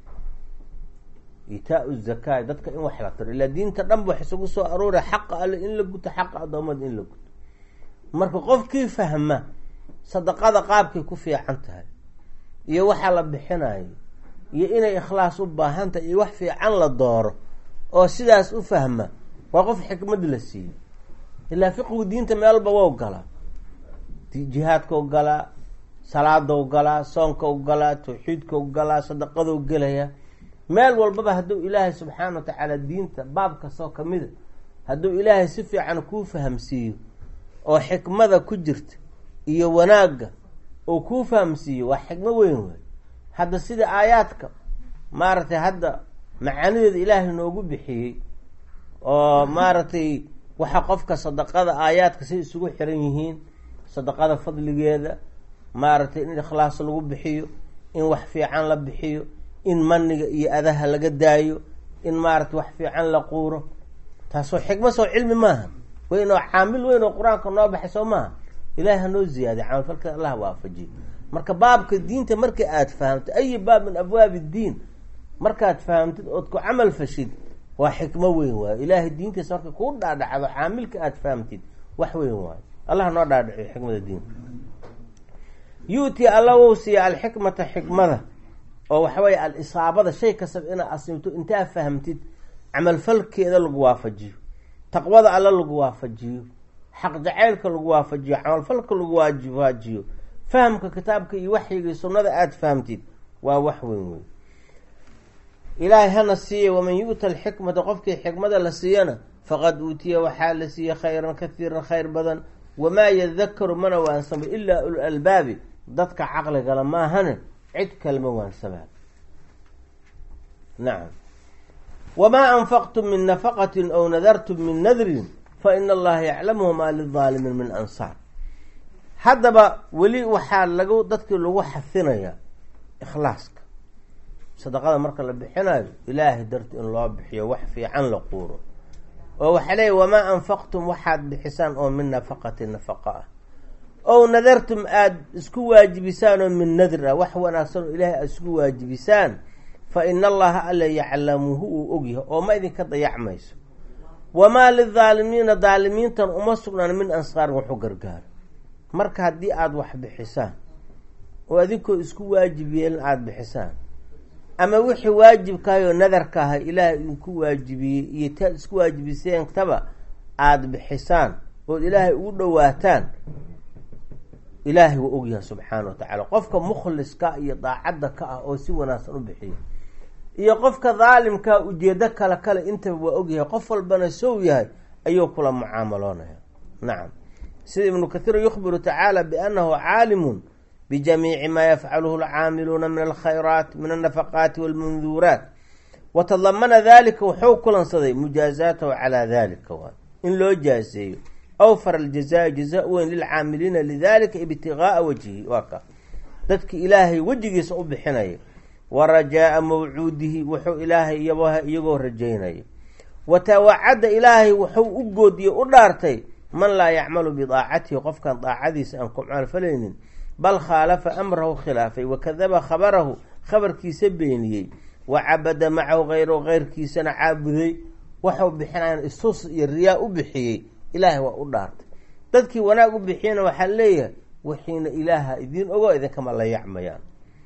itaa zakaa dadka in wax la tiro ilaa diinta dhanba wax isugu soo aroora xaqa alle in la guto xaqa adoomada in la guto marka qofkii fahma sadaqada qaabkay ku fiican tahay iyo waxaa la bixinayo iyo inay ikhlaas u baahan tahay iyo wax fiican la dooro oo sidaas u fahma waa qof xikmad la siiyey ilaa fiqigu diinta meelba wow galaa jihaadkau galaa salaadou galaa soonkau galaa tawxiidkau galaa sadaqadou gelaya meel walbaba hadduu ilaahay subxaana wa tacaala diinta baab kastoo kamida hadduu ilaahay si fiican kuu fahamsiiyo oo xikmada ku jirta iyo wanaagga oo kuu fahamsiiyo waa xikmo weyn wey hadda sida aayaadka maaragtay hadda macaanideeda ilaahay noogu bixiyey oo maaragtay waxa qofka sadaqada aayaadka say isugu xiran yihiin sadaqada fadligeeda maaragtay in ikhlaas lagu bixiyo in wax fiican la bixiyo in maniga iyo adaha laga daayo in maaragtay wax fiican la quuro taasoo xikma soo cilmi maaha weyn oo caamil weyn oo qur-aanka noo baxay soo maaha ilahi hanoo ziyaadiy camalfalka allah waafajiyo marka baabka diinta marka aad fahamtid ayi baab min abwaabi ddiin markaad fahamtid ood ku camal fashid waa xikmo weyn waayo ilaahay diintiisa marka kuu dhaadhacdo caamilka aad fahamtid wax weyn waayo allah noo dhaadhaciyo xikmada diinta yu-ti alla wou siiya alxikmata xikmada oo waxaweye al-isaabada shay kastaba inaad asimto intaa fahamtid camalfalkeeda lagu waafajiyo taqwada alla lagu waafajiyo xaq jacaylka lagu waafajiyo camalfalka lagu waajiyo fahamka kitaabka iyo waxyigii sunnada aada fahamtid waa wax weyn weyn ilaahay hana siiya waman yu'ta alxikmata qofkii xikmada la siiyana faqad uutiya waxaa la siiyey khayran kahiiran khayr badan wamaa yadakaru mana waansamo ilaa ul albaabi dadka caqligala maahane cid kalma waansabaa nacam wamaa anfaqtum min nafaqatin aw nadartum min nadrin fa ina allaha yaclamuhu maa lidaalimiin min ansaar haddaba weli waxaa lagu dadkii lagu xafinayaa ikhlaaska sadaqada marka la bixinayo ilaahay darti in loo bixiyo wax fiican la quuro oo waxaa leeya wamaa anfaqtum waxaad bixisaan oo min nafaqati nafaqa ah ow nadartum aada isku waajibisaan oo min nadr ah wax wanaagsan oo ilaahay aada isku waajibisaan fa ina allaha alla yaclamuhu uu ogyahay oo ma idinka dayacmayso wamaa lidaalimiina daalimiintan uma sugnaan min ansaarin waxu gargaaro marka haddii aada wax bixisaan oo adinkoo isku waajib yeelin aada bixisaan ama wixii waajibkaayoo nadarka aha ilaahay idinku waajibiyey iyo taad isku waajibiseentaba aada bixisaan ood ilaahay ugu dhowaataan ilaahay waa ogyahay subxaana wa tacaala qofka mukhliska iyo daacadda ka ah oo si wanaagsan u bixiya iyo qofka daalimkaa ujeedo kale kale intaba waa ogyahay qof walbana sow yahay ayuu kula mucaamaloonaya nacam sida ibnu kathiir yukhbiru tacaala biannahu caalimun bijamiici maa yafcaluhu alcaamiluuna min alkhayraat min alnafaqaati walmunduuraat wa tadamana dalika wuxuu kulansaday mujaazaatahu calaa dalika waay in loo jaaseeyo awfar aljazaai jazaa weyn lilcaamiliina lidalika ibtigaaa wajhi waa ka dadki ilaahay wejigiisa u bixinaya wa rajaaa mawcuudihi wuxuu ilaahay yabaha iyagoo rajaynaya wa tawacadda ilaahay wuxuu u goodiyey u dhaartay man laa yacmalu bidaacatihi qofkan daacadiisa aan ku camalfalaynin bal khaalafa amrahu khilaafay wakadaba khabarahu khabarkiisa beeniyey wa cabada macahu hayrahu keyrkiisana caabuday waxau bixinayan isus iyo riyaa u bixiyey ilaahay waa u dhaartay dadkii wanaag u bixiyana waxaa leeyahay wixiina ilaaha idiin ogo idinkama la yacmayaan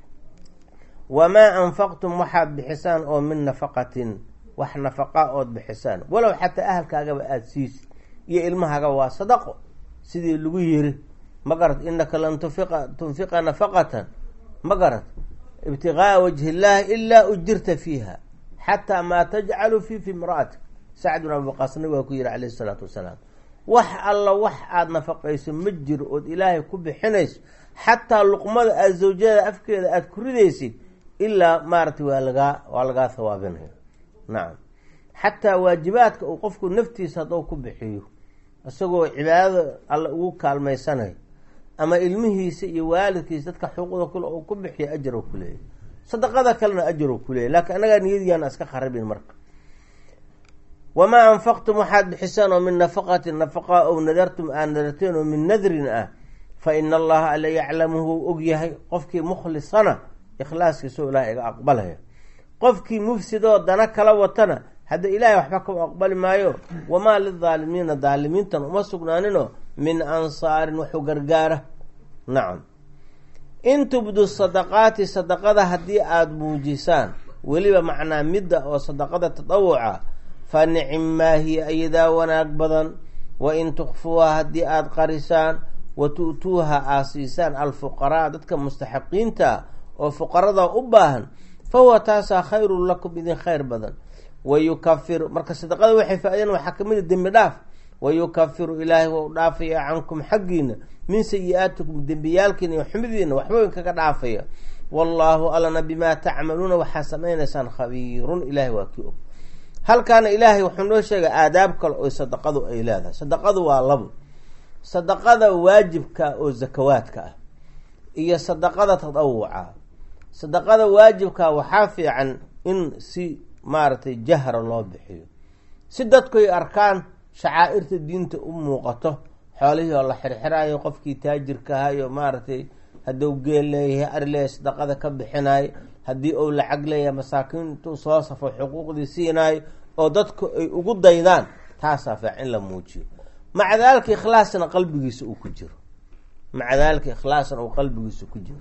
wamaa anfaqtum waxaad bixisaan oo min nafaqatin wax nafaqa ood bixisaan walow xataa ahalkaagaba aada siisid iyo ilmahaagaba waa sadaqo sidii lagu yiri ma garad inaka lan tufiqa tunfiqa nafaqatan ma garad ibtigaaa wajhi illaahi ilaa ujirta fiiha xataa maa tajcalu fi fi imra'atik sacd bin abiqaas nabig waa ku yihi calayhi isalaatu wasalaam wax alla wax aada nafaqayso ma jiro ood ilaahay ku bixinayso xataa luqmada aada zawjada afkeeda aada ku ridaysid ilaa maaratay waa lagaa waa lagaa hawaabinaya nacam xataa waajibaadka uu qofku naftiisa hadduu ku bixiyo isagoo cibaadada alla ugu kaalmaysanayo ama ilmihiisa iyo waalidkiisa dadka xuquuqda kule uu ku bixiyo ajar u kuleeyahy sadaqada kalena ajar u kuleeyahy laakiin annagaa niyadiyaana iska kharibin marka wamaa anfaqtum waxaad bixisaan oo min nafaqatin nafaqa ow nadartum aad nadarteen oo min nadrin ah fa ina allaha alla yaclamuhu og yahay qofkii mukhlisana ikhlaaskiisao ilahay iga aqbalaya qofkii mufsidoo dana kala watana hadda ilaahay waxba ka aqbali maayo wamaa lidaalimiina daalimiintan uma sugnaaninoo min ansaarin waxu gargaara nacam in tubdu sadaqaati sadaqada haddii aada muujisaan weliba macnaa midda oo sadaqada tadawuca fa nicim maa hiya ayadaa wanaag badan wa in tukfuuha haddii aada qarisaan wa tu'tuuha aad siisaan alfuqaraa dadka mustaxiqiinta oo fuqarada u baahan fa huwa taasaa khayrun lakum idin khayr badan wa yukafiru marka sadaqada waxay faa-ideen waxaa kamid a dembi dhaaf wa yukafiru ilaahay wau dhaafaya cankum xaggiina min sayi-aatikum dembiyaalkiina iyo xumidiina waxba in kaga dhaafaya wallaahu alana bimaa tacmaluuna waxaa samaynaysaan khabiirun ilahay waa kii og halkaana ilaahay wuxuu noo sheegay aadaab kale oo sadaqadu ay leedahay sadaqadu waa labo sadaqada waajibka oo zakawaadka ah iyo sadaqada tadawuca sadaqada waajibka waxaa fiican in si maaragtay jahra loo bixiyo si dadku ay arkaan shacaa'irta diinta u muuqato xoolihii oo la xirxiraayo qofkii taajirka ahayo maaragtay hadduu geel leeyahay ari leeyahay sadaqada ka bixinayo haddii uu lacag leeyahay masaakiintuu soo safo xuquuqdii siinaayo oo dadku ay ugu daydaan taasaa fiican in la muujiyo maca daalika ikhlaasna qalbigiisa uu ku jiro maca daalika ikhlaasna uu qalbigiisa ku jiro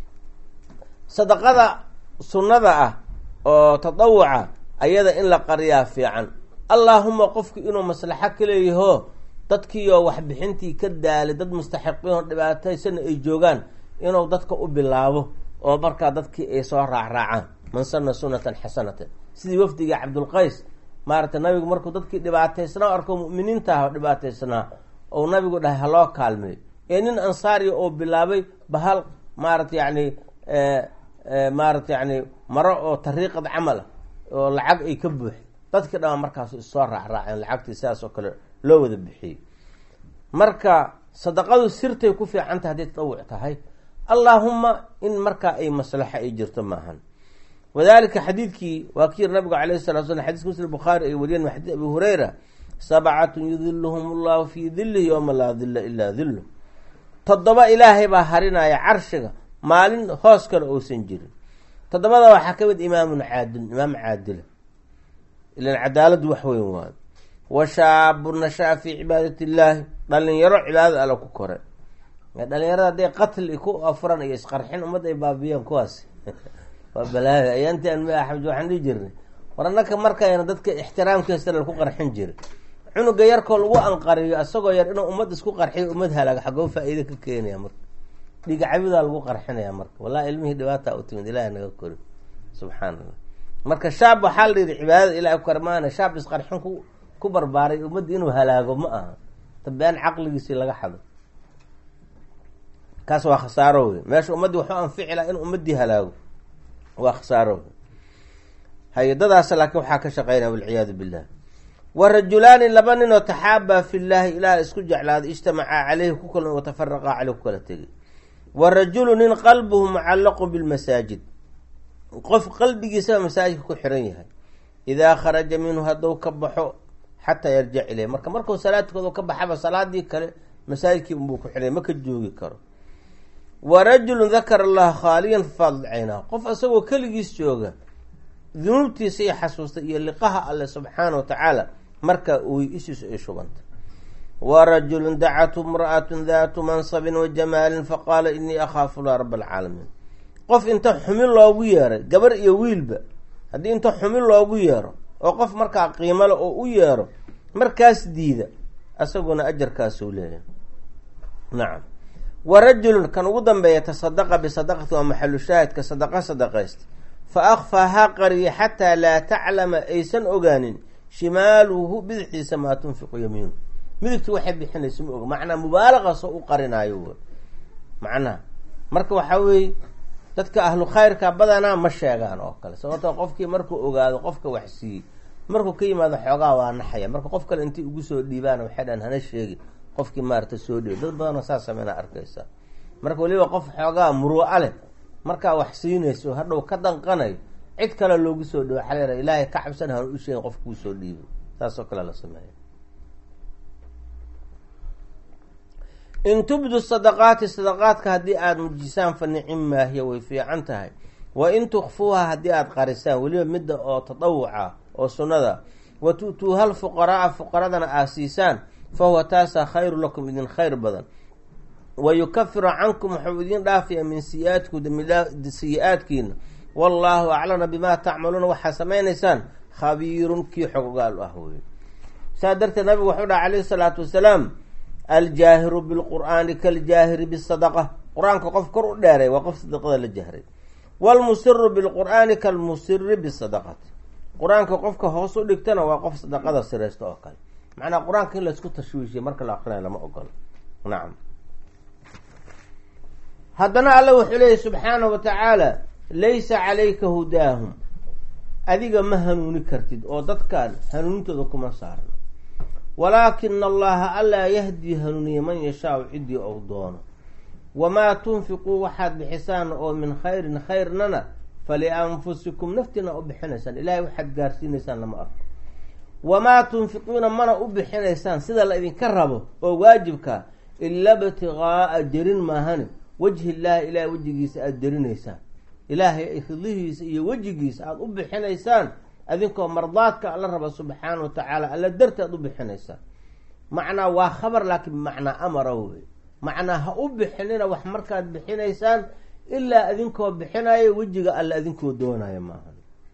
sadaqada sunnada ah oo tadawuca ayada in la qariyaa fiican allaahuma qofku inuu maslaxo ka leeyaho dadkiioo waxbixintii ka daalay dad mustaxiqiinoo dhibaataysana ay joogaan inuu dadka u bilaabo oo markaa dadkii ay soo raacraacaan man sana sunatan xasanatan sidii wafdiga cabdulqays maaragtay nabigu markuu dadkii dhibaataysnaa arko mu'miniinta ah oo dhibaataysnaa ou nabigu dhahay haloo kaalmeeyo ee nin ansaariya oo bilaabay bahal maarata yacni maarata yacni maro oo tariiqad camal ah oo lacag ay ka buuxay dadkii dhama markaas issoo raacraaceen lacagtii sidaas oo kale loo wada bixiyey marka sadaqadu sirtay ku fiicanta hadday tadawuc tahay allaahuma in markaa ay maslaxo ay jirto maahan wadalika xadiidkii waa kii yiri nabigu alayh salatu slam xadis muslim bukhaari ay wariyeen min xadiis abi hureyra sabcatun yudiluhum allahu fii dilihi yowma laa dila ilaa dilu toddoba ilaahay baa harinaya carshiga maalin hoos kale uusan jirin toddobada waxaa ka mid imaamun caadil imaam caadila ilan cadaaladu wax weyn waayo wa shaabun nashaa fii cibaadati illaahi dhalinyaro cibaadada alla ku kore dhalinyarada hadday qatli ku afuran iyo isqarxin ummad ay baabiyeen kuwaas waa balaayo ayaantaan ma axmed waxaan dhihi jirnay war annaka markayna dadka ixtiraamkiisa laku qarxin jira cunuga yarkoo lagu anqariyo isagoo yar inuu ummad isku qarxiyo ummad halaago xagoo faa-iide ka keenaya marka dhiga cabidaa lagu qarxinaya marka wallahi ilmihii dhibaata u timid ilahi naga kori subxaan allah marka shaab waxaa la yihi cibaadada ilahi ku karmaana shaab isqarxin ku ku barbaaray ummadda inuu halaago ma aha tabean caqligiisii laga xado kaas waa khasaaro wey meesha ummaddii waxu anfici laha in ummadii halaago waa khasaaro wey hay-adadaas laakiin waxaa ka shaqeynaya walciyaadu billah wa rajulaani laba nin oo taxaabaa fi llaahi ilaah isku jeclaaday ijtamacaa caleyhi ku kala watafaraqa caleyh ku kala tegay wa rajulu nin qalbuhu mucallaqu bilmasaajid qof qalbigiisaba masaajidka ku xiran yahay idaa kharaja minhu hadduu ka baxo xataa yarjic ileyh marka markuu salaadkooda ka baxaba salaadii kale masaajidkii unbuu ku xidhay ma ka joogi karo wa rajulun dakara allaha khaaliyan fafaadad caynaa qof isagoo keligiis jooga dunuubtiisa iyo xasuusta iyo liqaha alle subxaana wa tacaala markaa uy ishiisu ay shubanta wa rajulun dacathu imra'atun daatu mansabin wa jamaalin faqaala inii akhaafu llah raba alcaalamiin qof inta xumin loogu yeeray gabar iyo wiilba haddii inta xumin loogu yeero oo qof markaa qiimale oo u yeero markaas diida isaguna ajarkaasuu leeyahay nacam wa rajulun kan ugu dambeeya tasadaqa bisadaqati waa maxalu shaahidka sadaqa sadaqaysta fa akfaahaa qariya xataa laa taclama aysan ogaanin shimaaluhu bidixdiisa maa tunfiqu yamiinu midigtu waxay bixinaysa ma oga macnaa mubaalaqasoo u qarinaayo w macnaha marka waxaa weeye dadka ahlu khayrka badanaa ma sheegaan oo kale sababtoo qofkii markuu ogaado qofka wax siiyey markuu ka yimaado xoogaa waa naxaya marka qof kale intay ugu soo dhiibaan waxay dhahan hana sheegi qofkii maarata soo dhiiba dad badanoo saas sameyna arkaysa marka weliba qof xoogaa muruuca leh markaa wax siinayso hadhow ka danqanayo cid kale loogu soo dhiibo xaleera ilaahay ka cabsan hana u sheegin qof kuu soo dhiibay saasoo kale la sameeya in tubdu sadaqaati sadaqaadka haddii aada mujisaan fa nicim maahiya way fiican tahay wa in tukfuuha haddii aada qarisaan weliba midda oo tadawuca oo sunnada wa tu'tuuha lfuqaraaa fuqaradana aad siisaan fa huwa taasaa khayru lakum idin khayr badan wa yukafiru cankum waxuu idin dhaafayaa min siyi-aatku siyi-aadkiina wallaahu aclana bimaa tacmaluuna waxaa samaynaysaan khabiirun kii xogogaal ah wey saa darteed nabigu waxuu dhaha calayhi salaatu wasalaam aljaahiru bilqur'aani kaljaahiri bisadaqa qur-aanka qof kor u dheeray waa qof sadaqada la jahray waalmusiru bilqur'aani kalmusiri bisadaqati qur-aanka qofka hoos u dhigtana waa qof sadaqada siraysta oo kale macnaa qur-aanka in laysku tashwiishiya marka la aqrinayo lama ogolo nacam haddana alla wuxuu leeyahy subxaanahu wa tacaala laysa calayka hudaahum adiga ma hanuuni kartid oo dadkaan hanuunintooda kuma saarno walaakina allaha allaa yahdii hanuuniya man yashaau ciddii ou doono wamaa tunfiquu waxaad bixisaan oo min khayrin khayrnana falianfusikum naftiina u bixinaysaan ilaahay waxaad gaarsiinaysaan lama arko wamaa tunfiquuna mana u bixinaysaan sida la idinka rabo oo waajibka ila btiqaa'a jerin maahane wajhi illaahi ilaahay wejigiisa aada jerinaysaan ilaahay ridihiisa iyo wejigiisa aada u bixinaysaan adinkoo mardaadka alla raba subxaana wa tacaala alla darti aad u bixinaysaan macnaa waa khabar laakiin bimacnaa amara wey macnaa ha u bixinina wax markaad bixinaysaan ilaa adinkoo bixinayo wejiga alla adinkoo doonaya maaha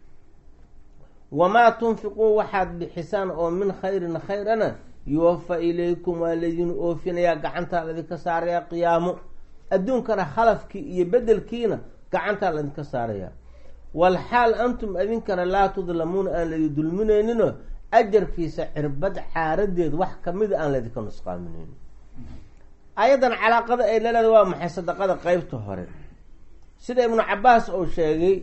wamaa tunfiquu waxaad bixisaan oo min khayrin khayrana yuwafa ilaykum waa laydin oofinayaa gacantaa laydinka saarayaa qiyaamo adduunkana khalafkii iyo bedelkiina gacantaa laydinka saarayaa walxaal antum adinkana laa tudlamuuna aan laydi dulminayninoo ajarkiisa cirbad caaradeed wax kamida aan laydinka nusqaaminaynin ayadan calaaqada ay laleeda waa maxay sadaqada qeybta hore sida ibnu cabaas uu sheegay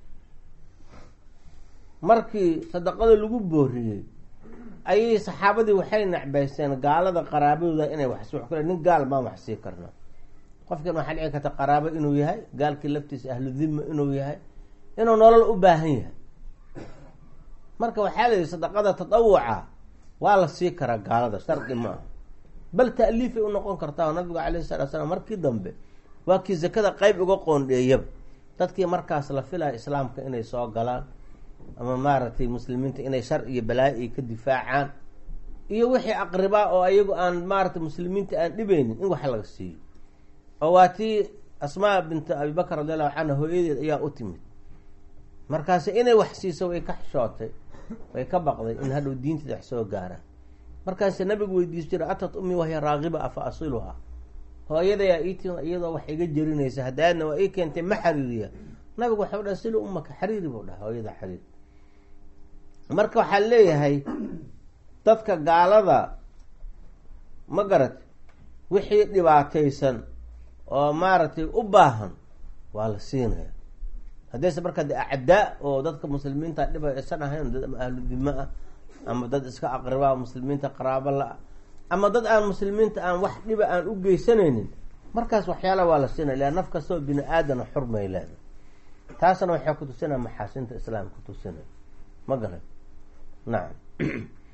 markii sadaqada lagu booriyey ayay saxaabadii waxay necbaysteen gaalada qaraabadooda inay wax wax kule nin gaal baan wax sii karna qofkan waxaa dhici karta qaraabo inuu yahay gaalkii laftiisa ahlu dhima inuu yahay inuu nolol u baahan yahay marka waxaa layihi sadaqada tatawuca waa la sii karaa gaalada shardi ma aha bal ta'liifay u noqon kartaa nabigu calayhi salatu slam markii dambe waa kii zakada qeyb uga qoondheeyaba dadkii markaas la filaya islaamka inay soo galaan ama maaragtay muslimiinta inay shar iyo balaayo ay ka difaacaan iyo wixii aqribaa oo ayagu aan maaragtay muslimiinta aan dhibeynin in wax laga siiyo oo waa tii asmaa bintu abibakar radi allahu canha hooyadeed ayaa u timid markaasi inay wax siiso way ka xishootay way ka baqday in hadhow diinteeda wax soo gaaraan markaasi nabigu weydiis jira atat ummi wahya raagiba afa asiluhaa hooyadayaa iiti iyadoo wax iga jerinaysa hadaadna waa ii keentay ma xariiriya nabigu waxau dhaha sila ummaka xariiri buu dhaha hooyada xariir marka waxaa leeyahay dadka gaalada ma garat wixii dhibaataysan oo maaragtay u baahan waa la siinaya haddayse markaa de acdaa oo dadka muslimiinta dhiba isan ahayn dad ama ahlu dima ah ama dad iska aqribaa muslimiinta qaraabo la-a ama dad aan muslimiinta aan wax dhiba aan u geysanaynin markaas waxyaala waa la siinaya ila naf kastoo bini aadana xurmay leeda taasna waxay kutusinaya maxaasinta islaam kutusinaya ma garan nacam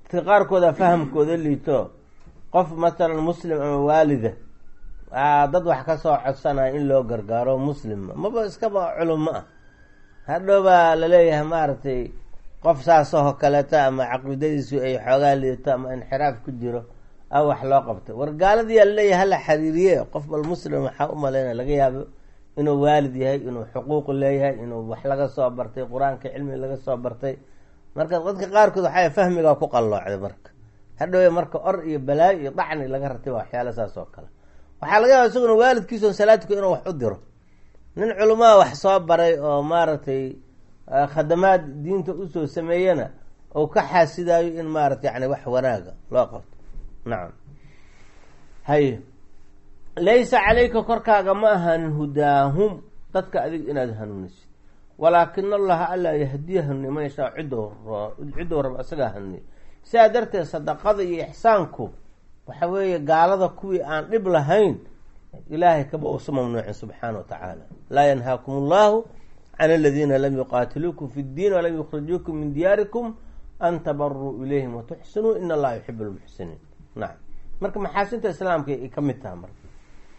dadka qaarkooda fahamkooda liito qof masalan muslim ama waalida dad wax kasoo codsanaya in loo gargaaro muslima maba iskaba culummo ah hadhow baa laleeyahay maaragtay qof saasoo kaleeta ama caqiidadiisu ay xoogaa liito ama inxiraaf ku jiro a wax loo qabtay war gaaladiyaa laleeyahay hala xiriiriye qof bal muslim waxaa u maleyna laga yaabo inuu waalid yahay inuu xuquuq leeyahay inuu wax laga soo bartay qur-aanka cilmi laga soo bartay marka dadka qaarkood waxaa fahmigaa ku qalloocday marka hadhowe marka or iyo balaayo iyo dacni laga ratay waa waxyaala saas oo kale waxaa laga yaaba isaguna waalidkiiso salaadku inuu wax u diro nin culumaa wax soo baray oo maaragtay khadamaad diinta usoo sameeyana ou ka xaasidaayo in maarata yani wax wanaaga loo qabto nacam haye laysa calayka korkaaga ma ahanin hudaahum dadka adig inaad hanuunisid walaakin allaha allaa yahdiya hanuuniya man yashaa cidow cidow rab isagaa hanuuniya sidaa darteed sadaqada iyo ixsaanku waxa weeye gaalada kuwii aan dhib lahayn ilaahay kaba uusa mamnuucin subxaana wa tacaala laa yanhaakum allahu can aladiina lam yuqaatiluukum fi ddiin walam yukhrijuukum min diyaarikum an tabaruu ilayhim watuxsinuu in allaha yuxib lmuxsiniin nacam marka maxaasinta islaamka ay ka mid taha marka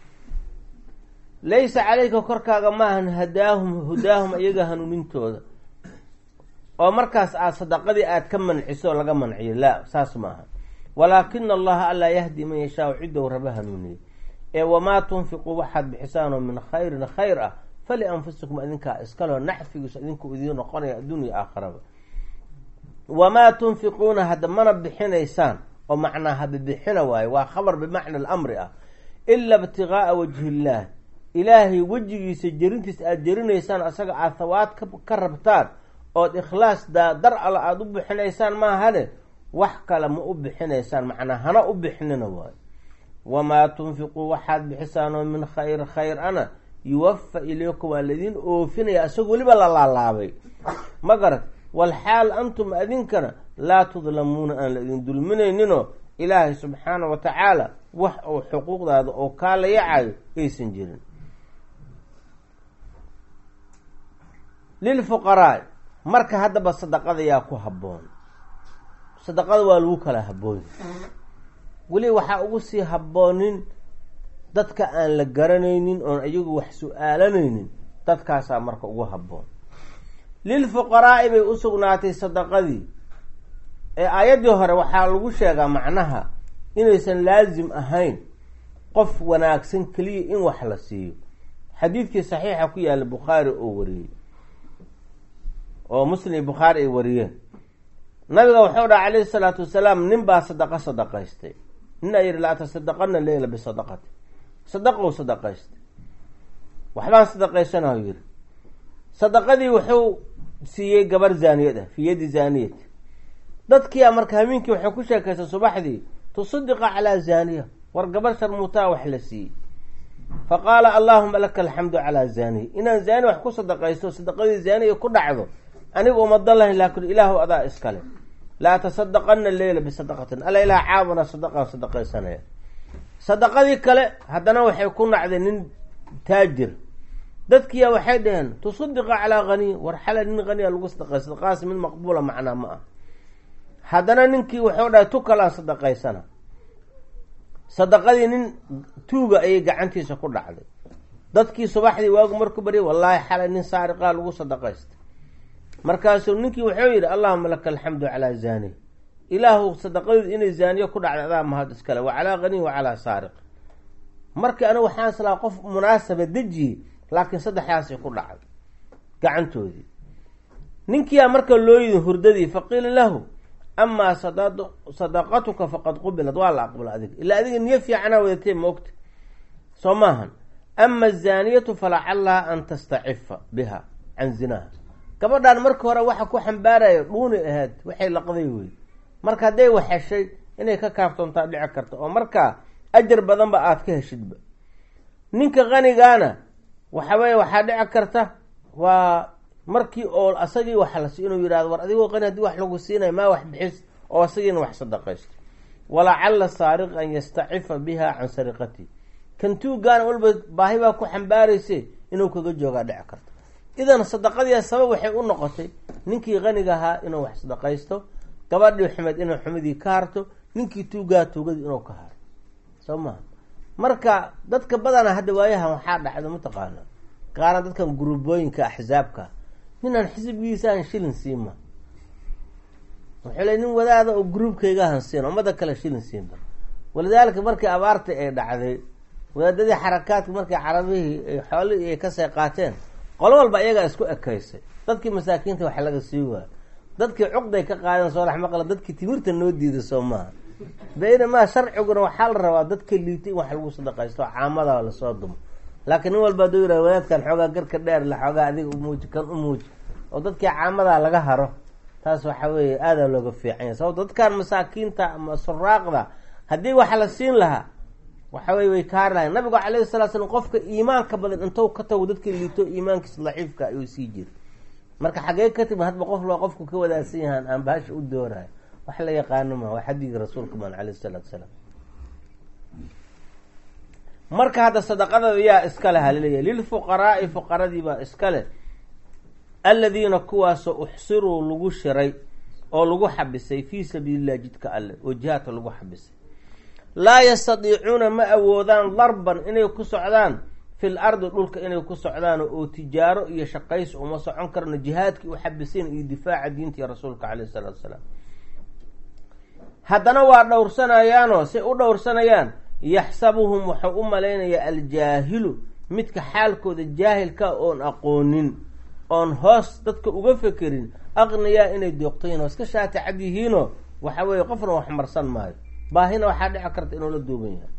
laysa calayka korkaaga maahan hadaahum hudaahum iyaga hanuunintooda oo markaas aad sadaqadii aad ka manciso laga manciyo laa saas maaha walaakina allaha allaa yahdi man yashaau cidow raba hanuuniye ee wamaa tunfiquu waxaad bixisaanoo min khayrin khayr ah falianfusikum idinkaa iskaloo naxfigiisu idinku idiin noqonaya adduunya aakharaba wamaa tunfiquuna hadda mana bixinaysaan oo macnaa habibixina waayo waa khabar bimacna alamri ah ila ibtigaaa wajhi illaah ilaahay wejigiisa jerintiisa aada jerinaysaan asaga aada hawaad ka rabtaan ood ikhlaas dar alla aada u bixinaysaan maahane wax kale ma u bixinaysaan macnaa hana u bixinina waayo wamaa tunfiquu waxaad bixisaanoo min khayr khayr ana yuwafa ilaykum waa laydin oofinaya isagoo weliba la laalaabay ma garat walxaal antum adinkana laa tudlamuuna aan la idin dulminayninoo ilaahay subxaana wa tacaala wax uu xuquuqdaada oo kaa la yacayo aysan jirin lilfuqaraa marka haddaba sadaqada yaa ku habboon sadaqada waa lagu kala habboon weli waxaa ugu sii habboonin dadka aan la garanaynin oon iyagu wax su-aalanaynin dadkaasaa marka ugu habboon lilfuqaraa'i bay u sugnaatay sadaqadii ee aayaddii hore waxaa lagu sheegaa macnaha inaysan laasim ahayn qof wanaagsan keliya in wax la siiyo xadiidkii saxiixa ku yaalla bukhaari oo wariyey oo muslim iyo bukhaari ay wariyeen nabiga wuxuu dhaha calayhi salaatu wasalaam nin baa sadaqa sadaqaystay ninaa yihi la tasadaqana leyla bisadaqati sadaqou sadaqaystay waxbaan sadaqaysanahu yihi sadaqadii wuxuu siiyey gabar zaaniyad ah fii yadi zaaniyat dadkiia marka habeenkii waxay ku sheekaystay subaxdii tusadiqa calaa zaaniya war gabar sharmuutaa wax la siiyey fa qaala allaahuma laka alxamdu calaa zaaniya inaan zaani wax ku sadaqaysto sadaqadii zaaniya ku dhacdo aniga umadan lahayn laakin ilaahu adaa iskale laa tasadaqana leyla bisadaqatin alla ilaah caabuna sadaqaan sadaqaysanaya sadaqadii kale haddana waxay ku nacday nin taajir dadkiya waxay dhaheen tusadiqa calaa haniy war xala nin haniya lagu sadaqay sadaqaas mid maqbuula macnaa ma ah haddana ninkii wuxuu dhahay tu kalaan sadaqaysana sadaqadii nin tuuga ayay gacantiisa ku dhacday dadkii subaxdii waagu marku baryay wallaahi xalay nin saariqaa lagu sadaqaystay markaasuu ninkii wuxuu yidhi allahuma laka alxamdu calaa zaaniy ilaahu sadaqadeedu inay zaaniyo ku dhacday adaa mahad iskale wa calaa haniy wa calaa saariq markii anigu waxaan islaa qof munaasaba dejiyey laakiin saddexdaasay ku dhacday gacantoodii ninkiyaa marka loo yidin hurdadii faqiila lahu amaa sadaqatuka faqad qubilad waa la aqbala adiga ilaa adiga niyo fiicanaa wadatee moogta soo maahan ama azaaniyatu falacallaha an tastacifa biha can zinaha gabadhaan marka hore waxa ku xambaaraya dhuuni ahayd waxay laqday wey marka hadday wax heshay inay ka kaaftoontaa dhici karta oo markaa ajar badanba aada ka heshidba ninka qanigaana waxa weye waxaa dhici karta waa markii oo asagii wax la si inuu yihahdo war adigoo qani hadii wax lagu siinay maa wax bixis oo asagiina wax sadaqaysto walacalla saariq an yastacifa biha can sariqati kan tuugaana walba baahi baa ku xambaarayse inuu kaga joogaa dhici karta idan sadaqadiia sabab waxay u noqotay ninkii qaniga ahaa inuu wax sadaqaysto gabadhii xumed inay xumidii ka harto ninkii tuugaa tuugadii inuu ka haro soo maha marka dadka badana hadda waayahan waxaa dhacdo mataqaana qaaraan dadkan guruubooyinka axsaabka ninaan xisbigiisaan shilin siima wuxuu le nin wadaada oo gruubkaygahan siin ummada kale shilin siinba walidaalika markii abaarta ay dhacday wadaadadii xarakaadka markii carabihii xoolihii ay kasay qaateen qolo walba iyagaa isku ekaysay dadkii masaakiinta wax laga sii waayo dadkii cuqday ka qaadeen soo dhex maqla dadkii timirta noo diiday soo maaha baynamaa sharciguna waxaa la rabaa dadka liitay in wax lagu sadaqaysto caamada lasoo dumo laakiin nin walba aduu yihah wadaadkan xoogaa garka dheer la xoogaa adiga umuuji kan umuuji oo dadkii caamadaa laga haro taas waxa weeye aadaa looga fiicanya sababto dadkan masaakiinta ama suraaqda haddii wax la siin lahaa waxa weye way kaari lahayn nabigu calayhi salaa slam qofka iimaanka badan intou ka tago dadka liito iimaankiisa daciifka ayuu sii jira marka xagee ka timi hadba qof loo qofku ka wadaagsan yahaan aan bahasha u doonayo wax la yaqaano ma waa xadiga rasuulka man caleyh salaatu salaam marka hadda sadaqadada yaa iska leh halaleeyahy lilfuqaraai fuqaradii baa iska leh aladiina kuwaasoo uxsiruu lagu shiray oo lagu xabisay fii sabiililah jidka alle oo jihaadka lagu xabisay laa yastadiicuuna ma awoodaan darban inay ku socdaan fil ardi dhulka inay ku socdaan oo tijaaro iyo shaqays uma socon karno jihaadkii u xabiseen iyo difaaca diinta iyo rasuulka caleyhi salaatu salaam haddana waa dhowrsanayaanoo say u dhowrsanayaan yaxsabuhum wuxuu u malaynayaa aljaahilu midka xaalkooda jaahilka oon aqoonin oon hoos dadka uga fekerin aqniyaa inay deeqtoyiin oo iska shaati cad yihiinoo waxa weeye qofna wax marsan maayo baahina waxaa dhici karta inuu la duuban yahay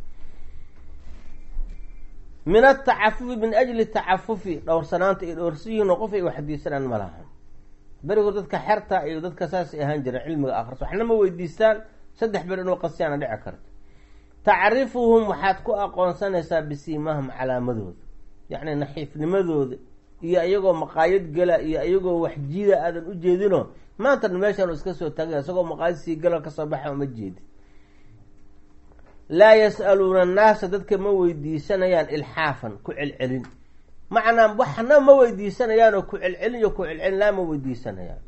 min atacafufi min ajli tacafufi dhowrsanaanta ay dhowrsan yihiin oo qof ay waxdiisanaan ma laha berigood dadka xerta iyo dadka saasay ahaan jireen cilmiga akhriso waxna ma weydiistaan saddex ber inuu qasiyaana dhici karta tacrifuhum waxaad ku aqoonsanaysaa bisiimahum calaamadooda yacni naxiifnimadooda iyo iyagoo maqaayad gala iyo iyagoo waxjiida aadan u jeedino maantana meeshaan iska soo taagay isagoo maqaayad sii gala kasoo baxa uma jeedi laa yas-aluuna annaasa dadka ma weydiisanayaan ilxaafan ku celcelin macnaa waxna ma weydiisanayaan oo ku celcelin iyo ku celcelin laa ma weydiisanayaan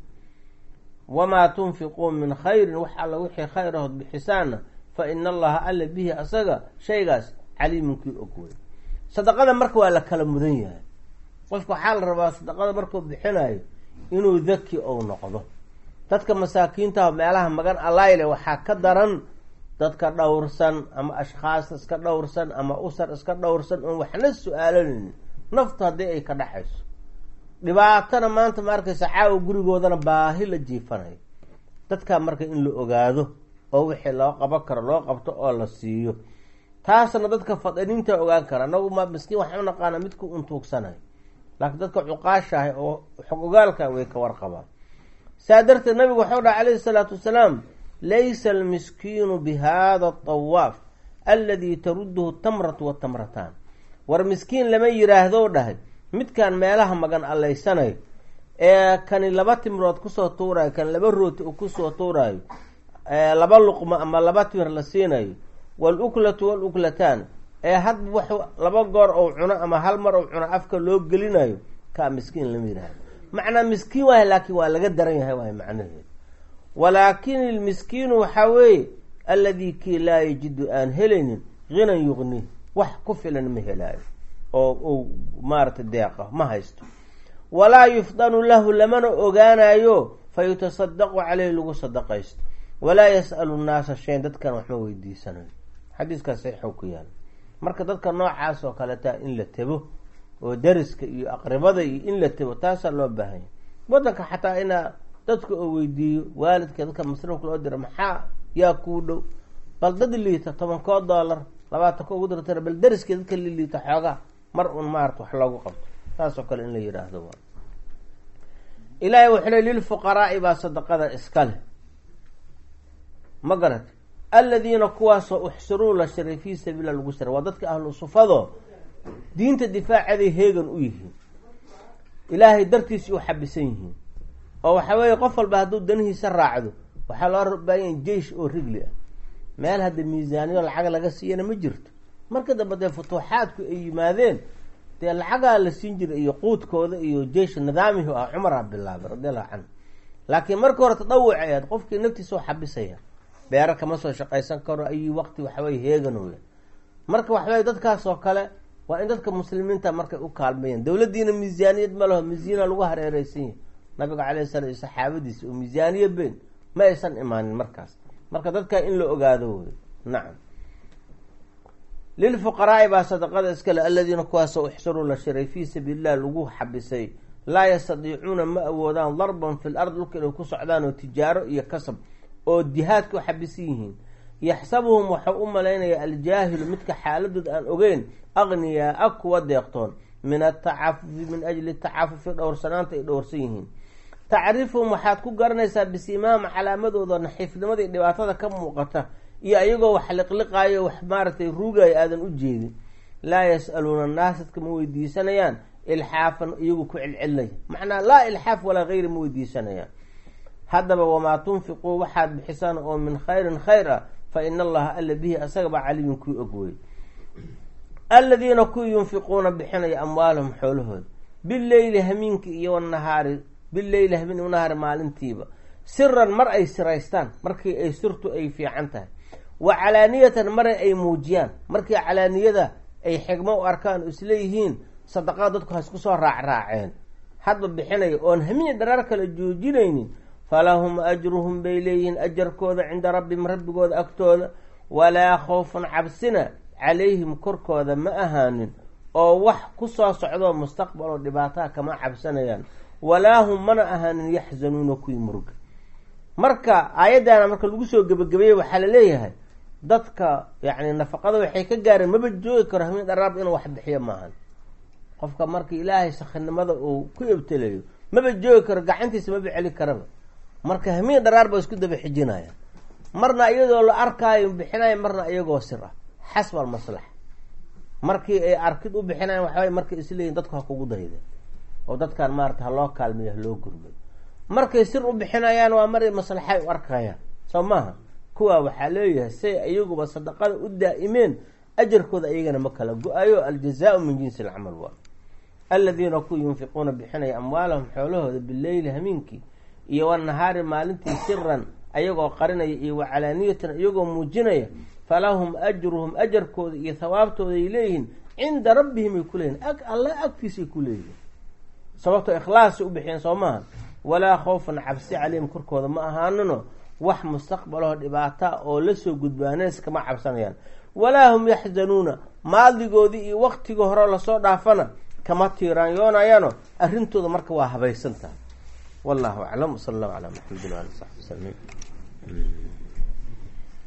wamaa tunfiquu min khayrin wax alla wixii khayr ahood bixisaana fa ina allaha alla bihi asaga shaygaas caliimunkii og wey sadaqada marka waa la kala mudan yahay qofka waxaa la rabaa sadaqada markuu bixinayo inuu daki ou noqdo dadka masaakiintaah meelaha magan allayle waxaa ka daran dadka dhowrsan ama ashkhaas iska dhowrsan ama usar iska dhowrsan oon waxna su-aalanaynin naftu haddii ay ka dhaxayso dhibaatana maanta ma arkaysa caawa gurigoodana baahi la jiifanayo dadkaa marka in la ogaado oo wixii loo qaban karo loo qabto oo la siiyo taasna dadka fadaniinta ogaan kara anagu ma miskiin waxau naqaana midku untuugsanayo laakiin dadka cuqaashahay oo xog ogaalka way ka warqabaan saa darteed nabigu waxau dhaha calayhi salaatu wasalaam laysa almiskiinu bi hada atawaaf aladi taruduhu tamratu watamrataan war miskiin lama yiraahdo dhahay midkaan meelaha magan allaysanayo ee kani laba timrood kusoo tuurayo kan laba rooti uu kusoo tuurayo laba luqmo ama laba timir la siinayo waluklatu waluklataan ee hadba wax laba goor ou cuno ama hal mar ou cuno afka loo gelinayo kaa miskiin lama yihahdo macnaa miskiin waay laakiin waa laga daran yahay waay macnaheedu walaakin ilmiskiinu waxaa weeye alladii kii laa yajidu aan helaynin hinan yuqni wax ku filan ma helaayo oo uu maaragtay deeqa ma haysto walaa yufdanu lahu lamana ogaanayo fa yutasadaqu caleyhi lagu sadaqaysto walaa yas'alu nnaasa shayn dadkan waxma weydiisanayo xadiiskaas saxiixow ku yaala marka dadka noocaas oo kaleeta in la tebo oo dariska iyo aqribada iyo in la tebo taasaa loo baahanya wadanka xataa inaa dadka oo weydiiyo waalidka dadka masruufka loo dira maxaa yaa kuu dhow bal dad liita tobankoo doolar labaatanka ugu dartana bal dariskii dadka li liita xoogaa mar un maarata wax loogu qabto saasoo kale in la yidhaahdo waa ilaahay wuxuu le lilfuqaraai baa sadaqada iska leh ma garat aladiina kuwaasoo uxsiruu la shiray fii sabiila lagu shiray waa dadka ahlu sufado diinta difaaceeday heegan u yihiin ilaahay dartiisi u xabisan yihiin oo waxa weeye qof walba hadduu danihiisa raacdo waxaa loo rabaayan jeish oo rigli ah meel hadda miisaaniyo lacag laga siiyana ma jirto marka dambe dee futuuxaadku ay yimaadeen dee lacagaa la siin jiray iyo quudkooda iyo jeish nidaamihi ah cumaraa bilaabay radiallahu canhu laakiin marka hore tadawuc aad qofkii naftiisa oo xabisaya beero kama soo shaqaysan karo ayi waqti waxaweye heeganooya marka waxaweye dadkaas oo kale waa in dadka muslimiinta markay u kaalmeeyaan dowladdiina miisaaniyad ma laho miisiina lagu hareereysan yahay nabiga calayhi sala iyo saxaabadiisa oo miisaaniya been ma aysan imaanin markaas marka dadkaa in la ogaado wey nacam lilfuqaraai baa sadaqada iskale aladiina kuwaasoo uxsiruu la shiray fii sabiililah lagu xabisay laa yastadiicuuna ma awoodaan darban fi l ard dhulka inay ku socdaan oo tijaaro iyo kasab oo jihaadka u xabisan yihiin yaxsabuhum waxau u malaynaya aljaahilu midka xaaladood aan ogeyn aqniyaa-a kuwa deeqtoon min atacafufi min ajli tacafufi dhowrsanaanta ay dhowrsan yihiin tacrifuhum waxaad ku garanaysaa bisimaama calaamadooda naxiifnimada iyo dhibaatada ka muuqata iyo ayagoo wax liqliqaayo wax maaragtay ruugayo aadan u jeedin laa yas-aluuna naasadka ma weydiisanayaan ilxaafan iyagu ku celcelinaya macnaa laa ilxaaf walaa gayri ma weydiisanayaan haddaba wamaa tunfiquu waxaad bixisaan oo min khayrin khayr ah fa ina allaha alla bihi asagaba calimin kuu ogwey aladiina kuwii yunfiquuna bixinaya amwaalahum xoolahooda bileyli hamiinka iyo wanahaari bileyli hamiin wanahaari maalintiiba siran mar ay siraystaan markii ay sirtu ay fiican tahay wa calaaniyatan mara ay muujiyaan markii calaaniyada ay xigmo u arkaan isleeyihiin sadaqada dadku hasku soo raacraaceen hadba bixinaya oon hamiin dharaar kale joojinaynin falahum ajruhum bay leeyihiin ajarkooda cinda rabbihim rabbigooda agtooda walaa khawfun cabsina calayhim korkooda ma ahaanin oo wax ku soo socdoo mustaqbaloo dhibaataha kama cabsanayaan walaa hum mana ahaanin yaxzanuuna kuwii muruga marka aayaddaana marka lagu soo gebagabeeyey waxaa la leeyahay dadka yacni nafaqada waxay ka gaareen maba joogi karo hamiin dharaarba inuu wax bixiyo maahan qofka marka ilaahay sakhinimada uu ku ebtelayo maba joogi karo gacantiisa maba celi karaba marka hamiin dharaar ba isku daba xijinaya marna iyadoo la arkaayo bixinayo marna iyagoo sir ah xasba almaslaxa markii ay arkid u bixinayan waxaway markay isleeyihin dadku ha kugu dayda oo dadkan maarata ha loo kaalmeeyo ha loo gurmay markay sir u bixinayaan waa maray maslaxay u arkayaan soo maaha kuwaa waxaa leeyahay say iyaguba sadaqada u daa'imeen ajarkooda iyagana ma kala go-ayo aljazaau min jinsi alcamal waa aladiina kuwa yunfiquuna bixinaya amwaalahum xoolahooda bileyli hamiinkii iyo wanahaari maalintii siran ayagoo qarinaya iyo wacalaaniyatan iyagoo muujinaya falahum ajruhum ajarkooda iyo hawaabtooda ay leeyihiin cinda rabbihim ay kuleeyihin alla agtiisay ku leeyihiin sababtoo ikhlaasay u bixiyeen soo maaha walaa khawfan cabsi caleyhim korkooda ma ahaanino wax mustaqbalahoo dhibaata oo lasoo gudbaaneys kama cabsanayaan walaa hum yaxzanuuna maadigoodii iyo waktigii hore lasoo dhaafana kama tiiraanyoonayaano arrintooda marka waa habaysan tahay wallahu aclam wsala allahu calaa maxamedin waali saxbi wsaliin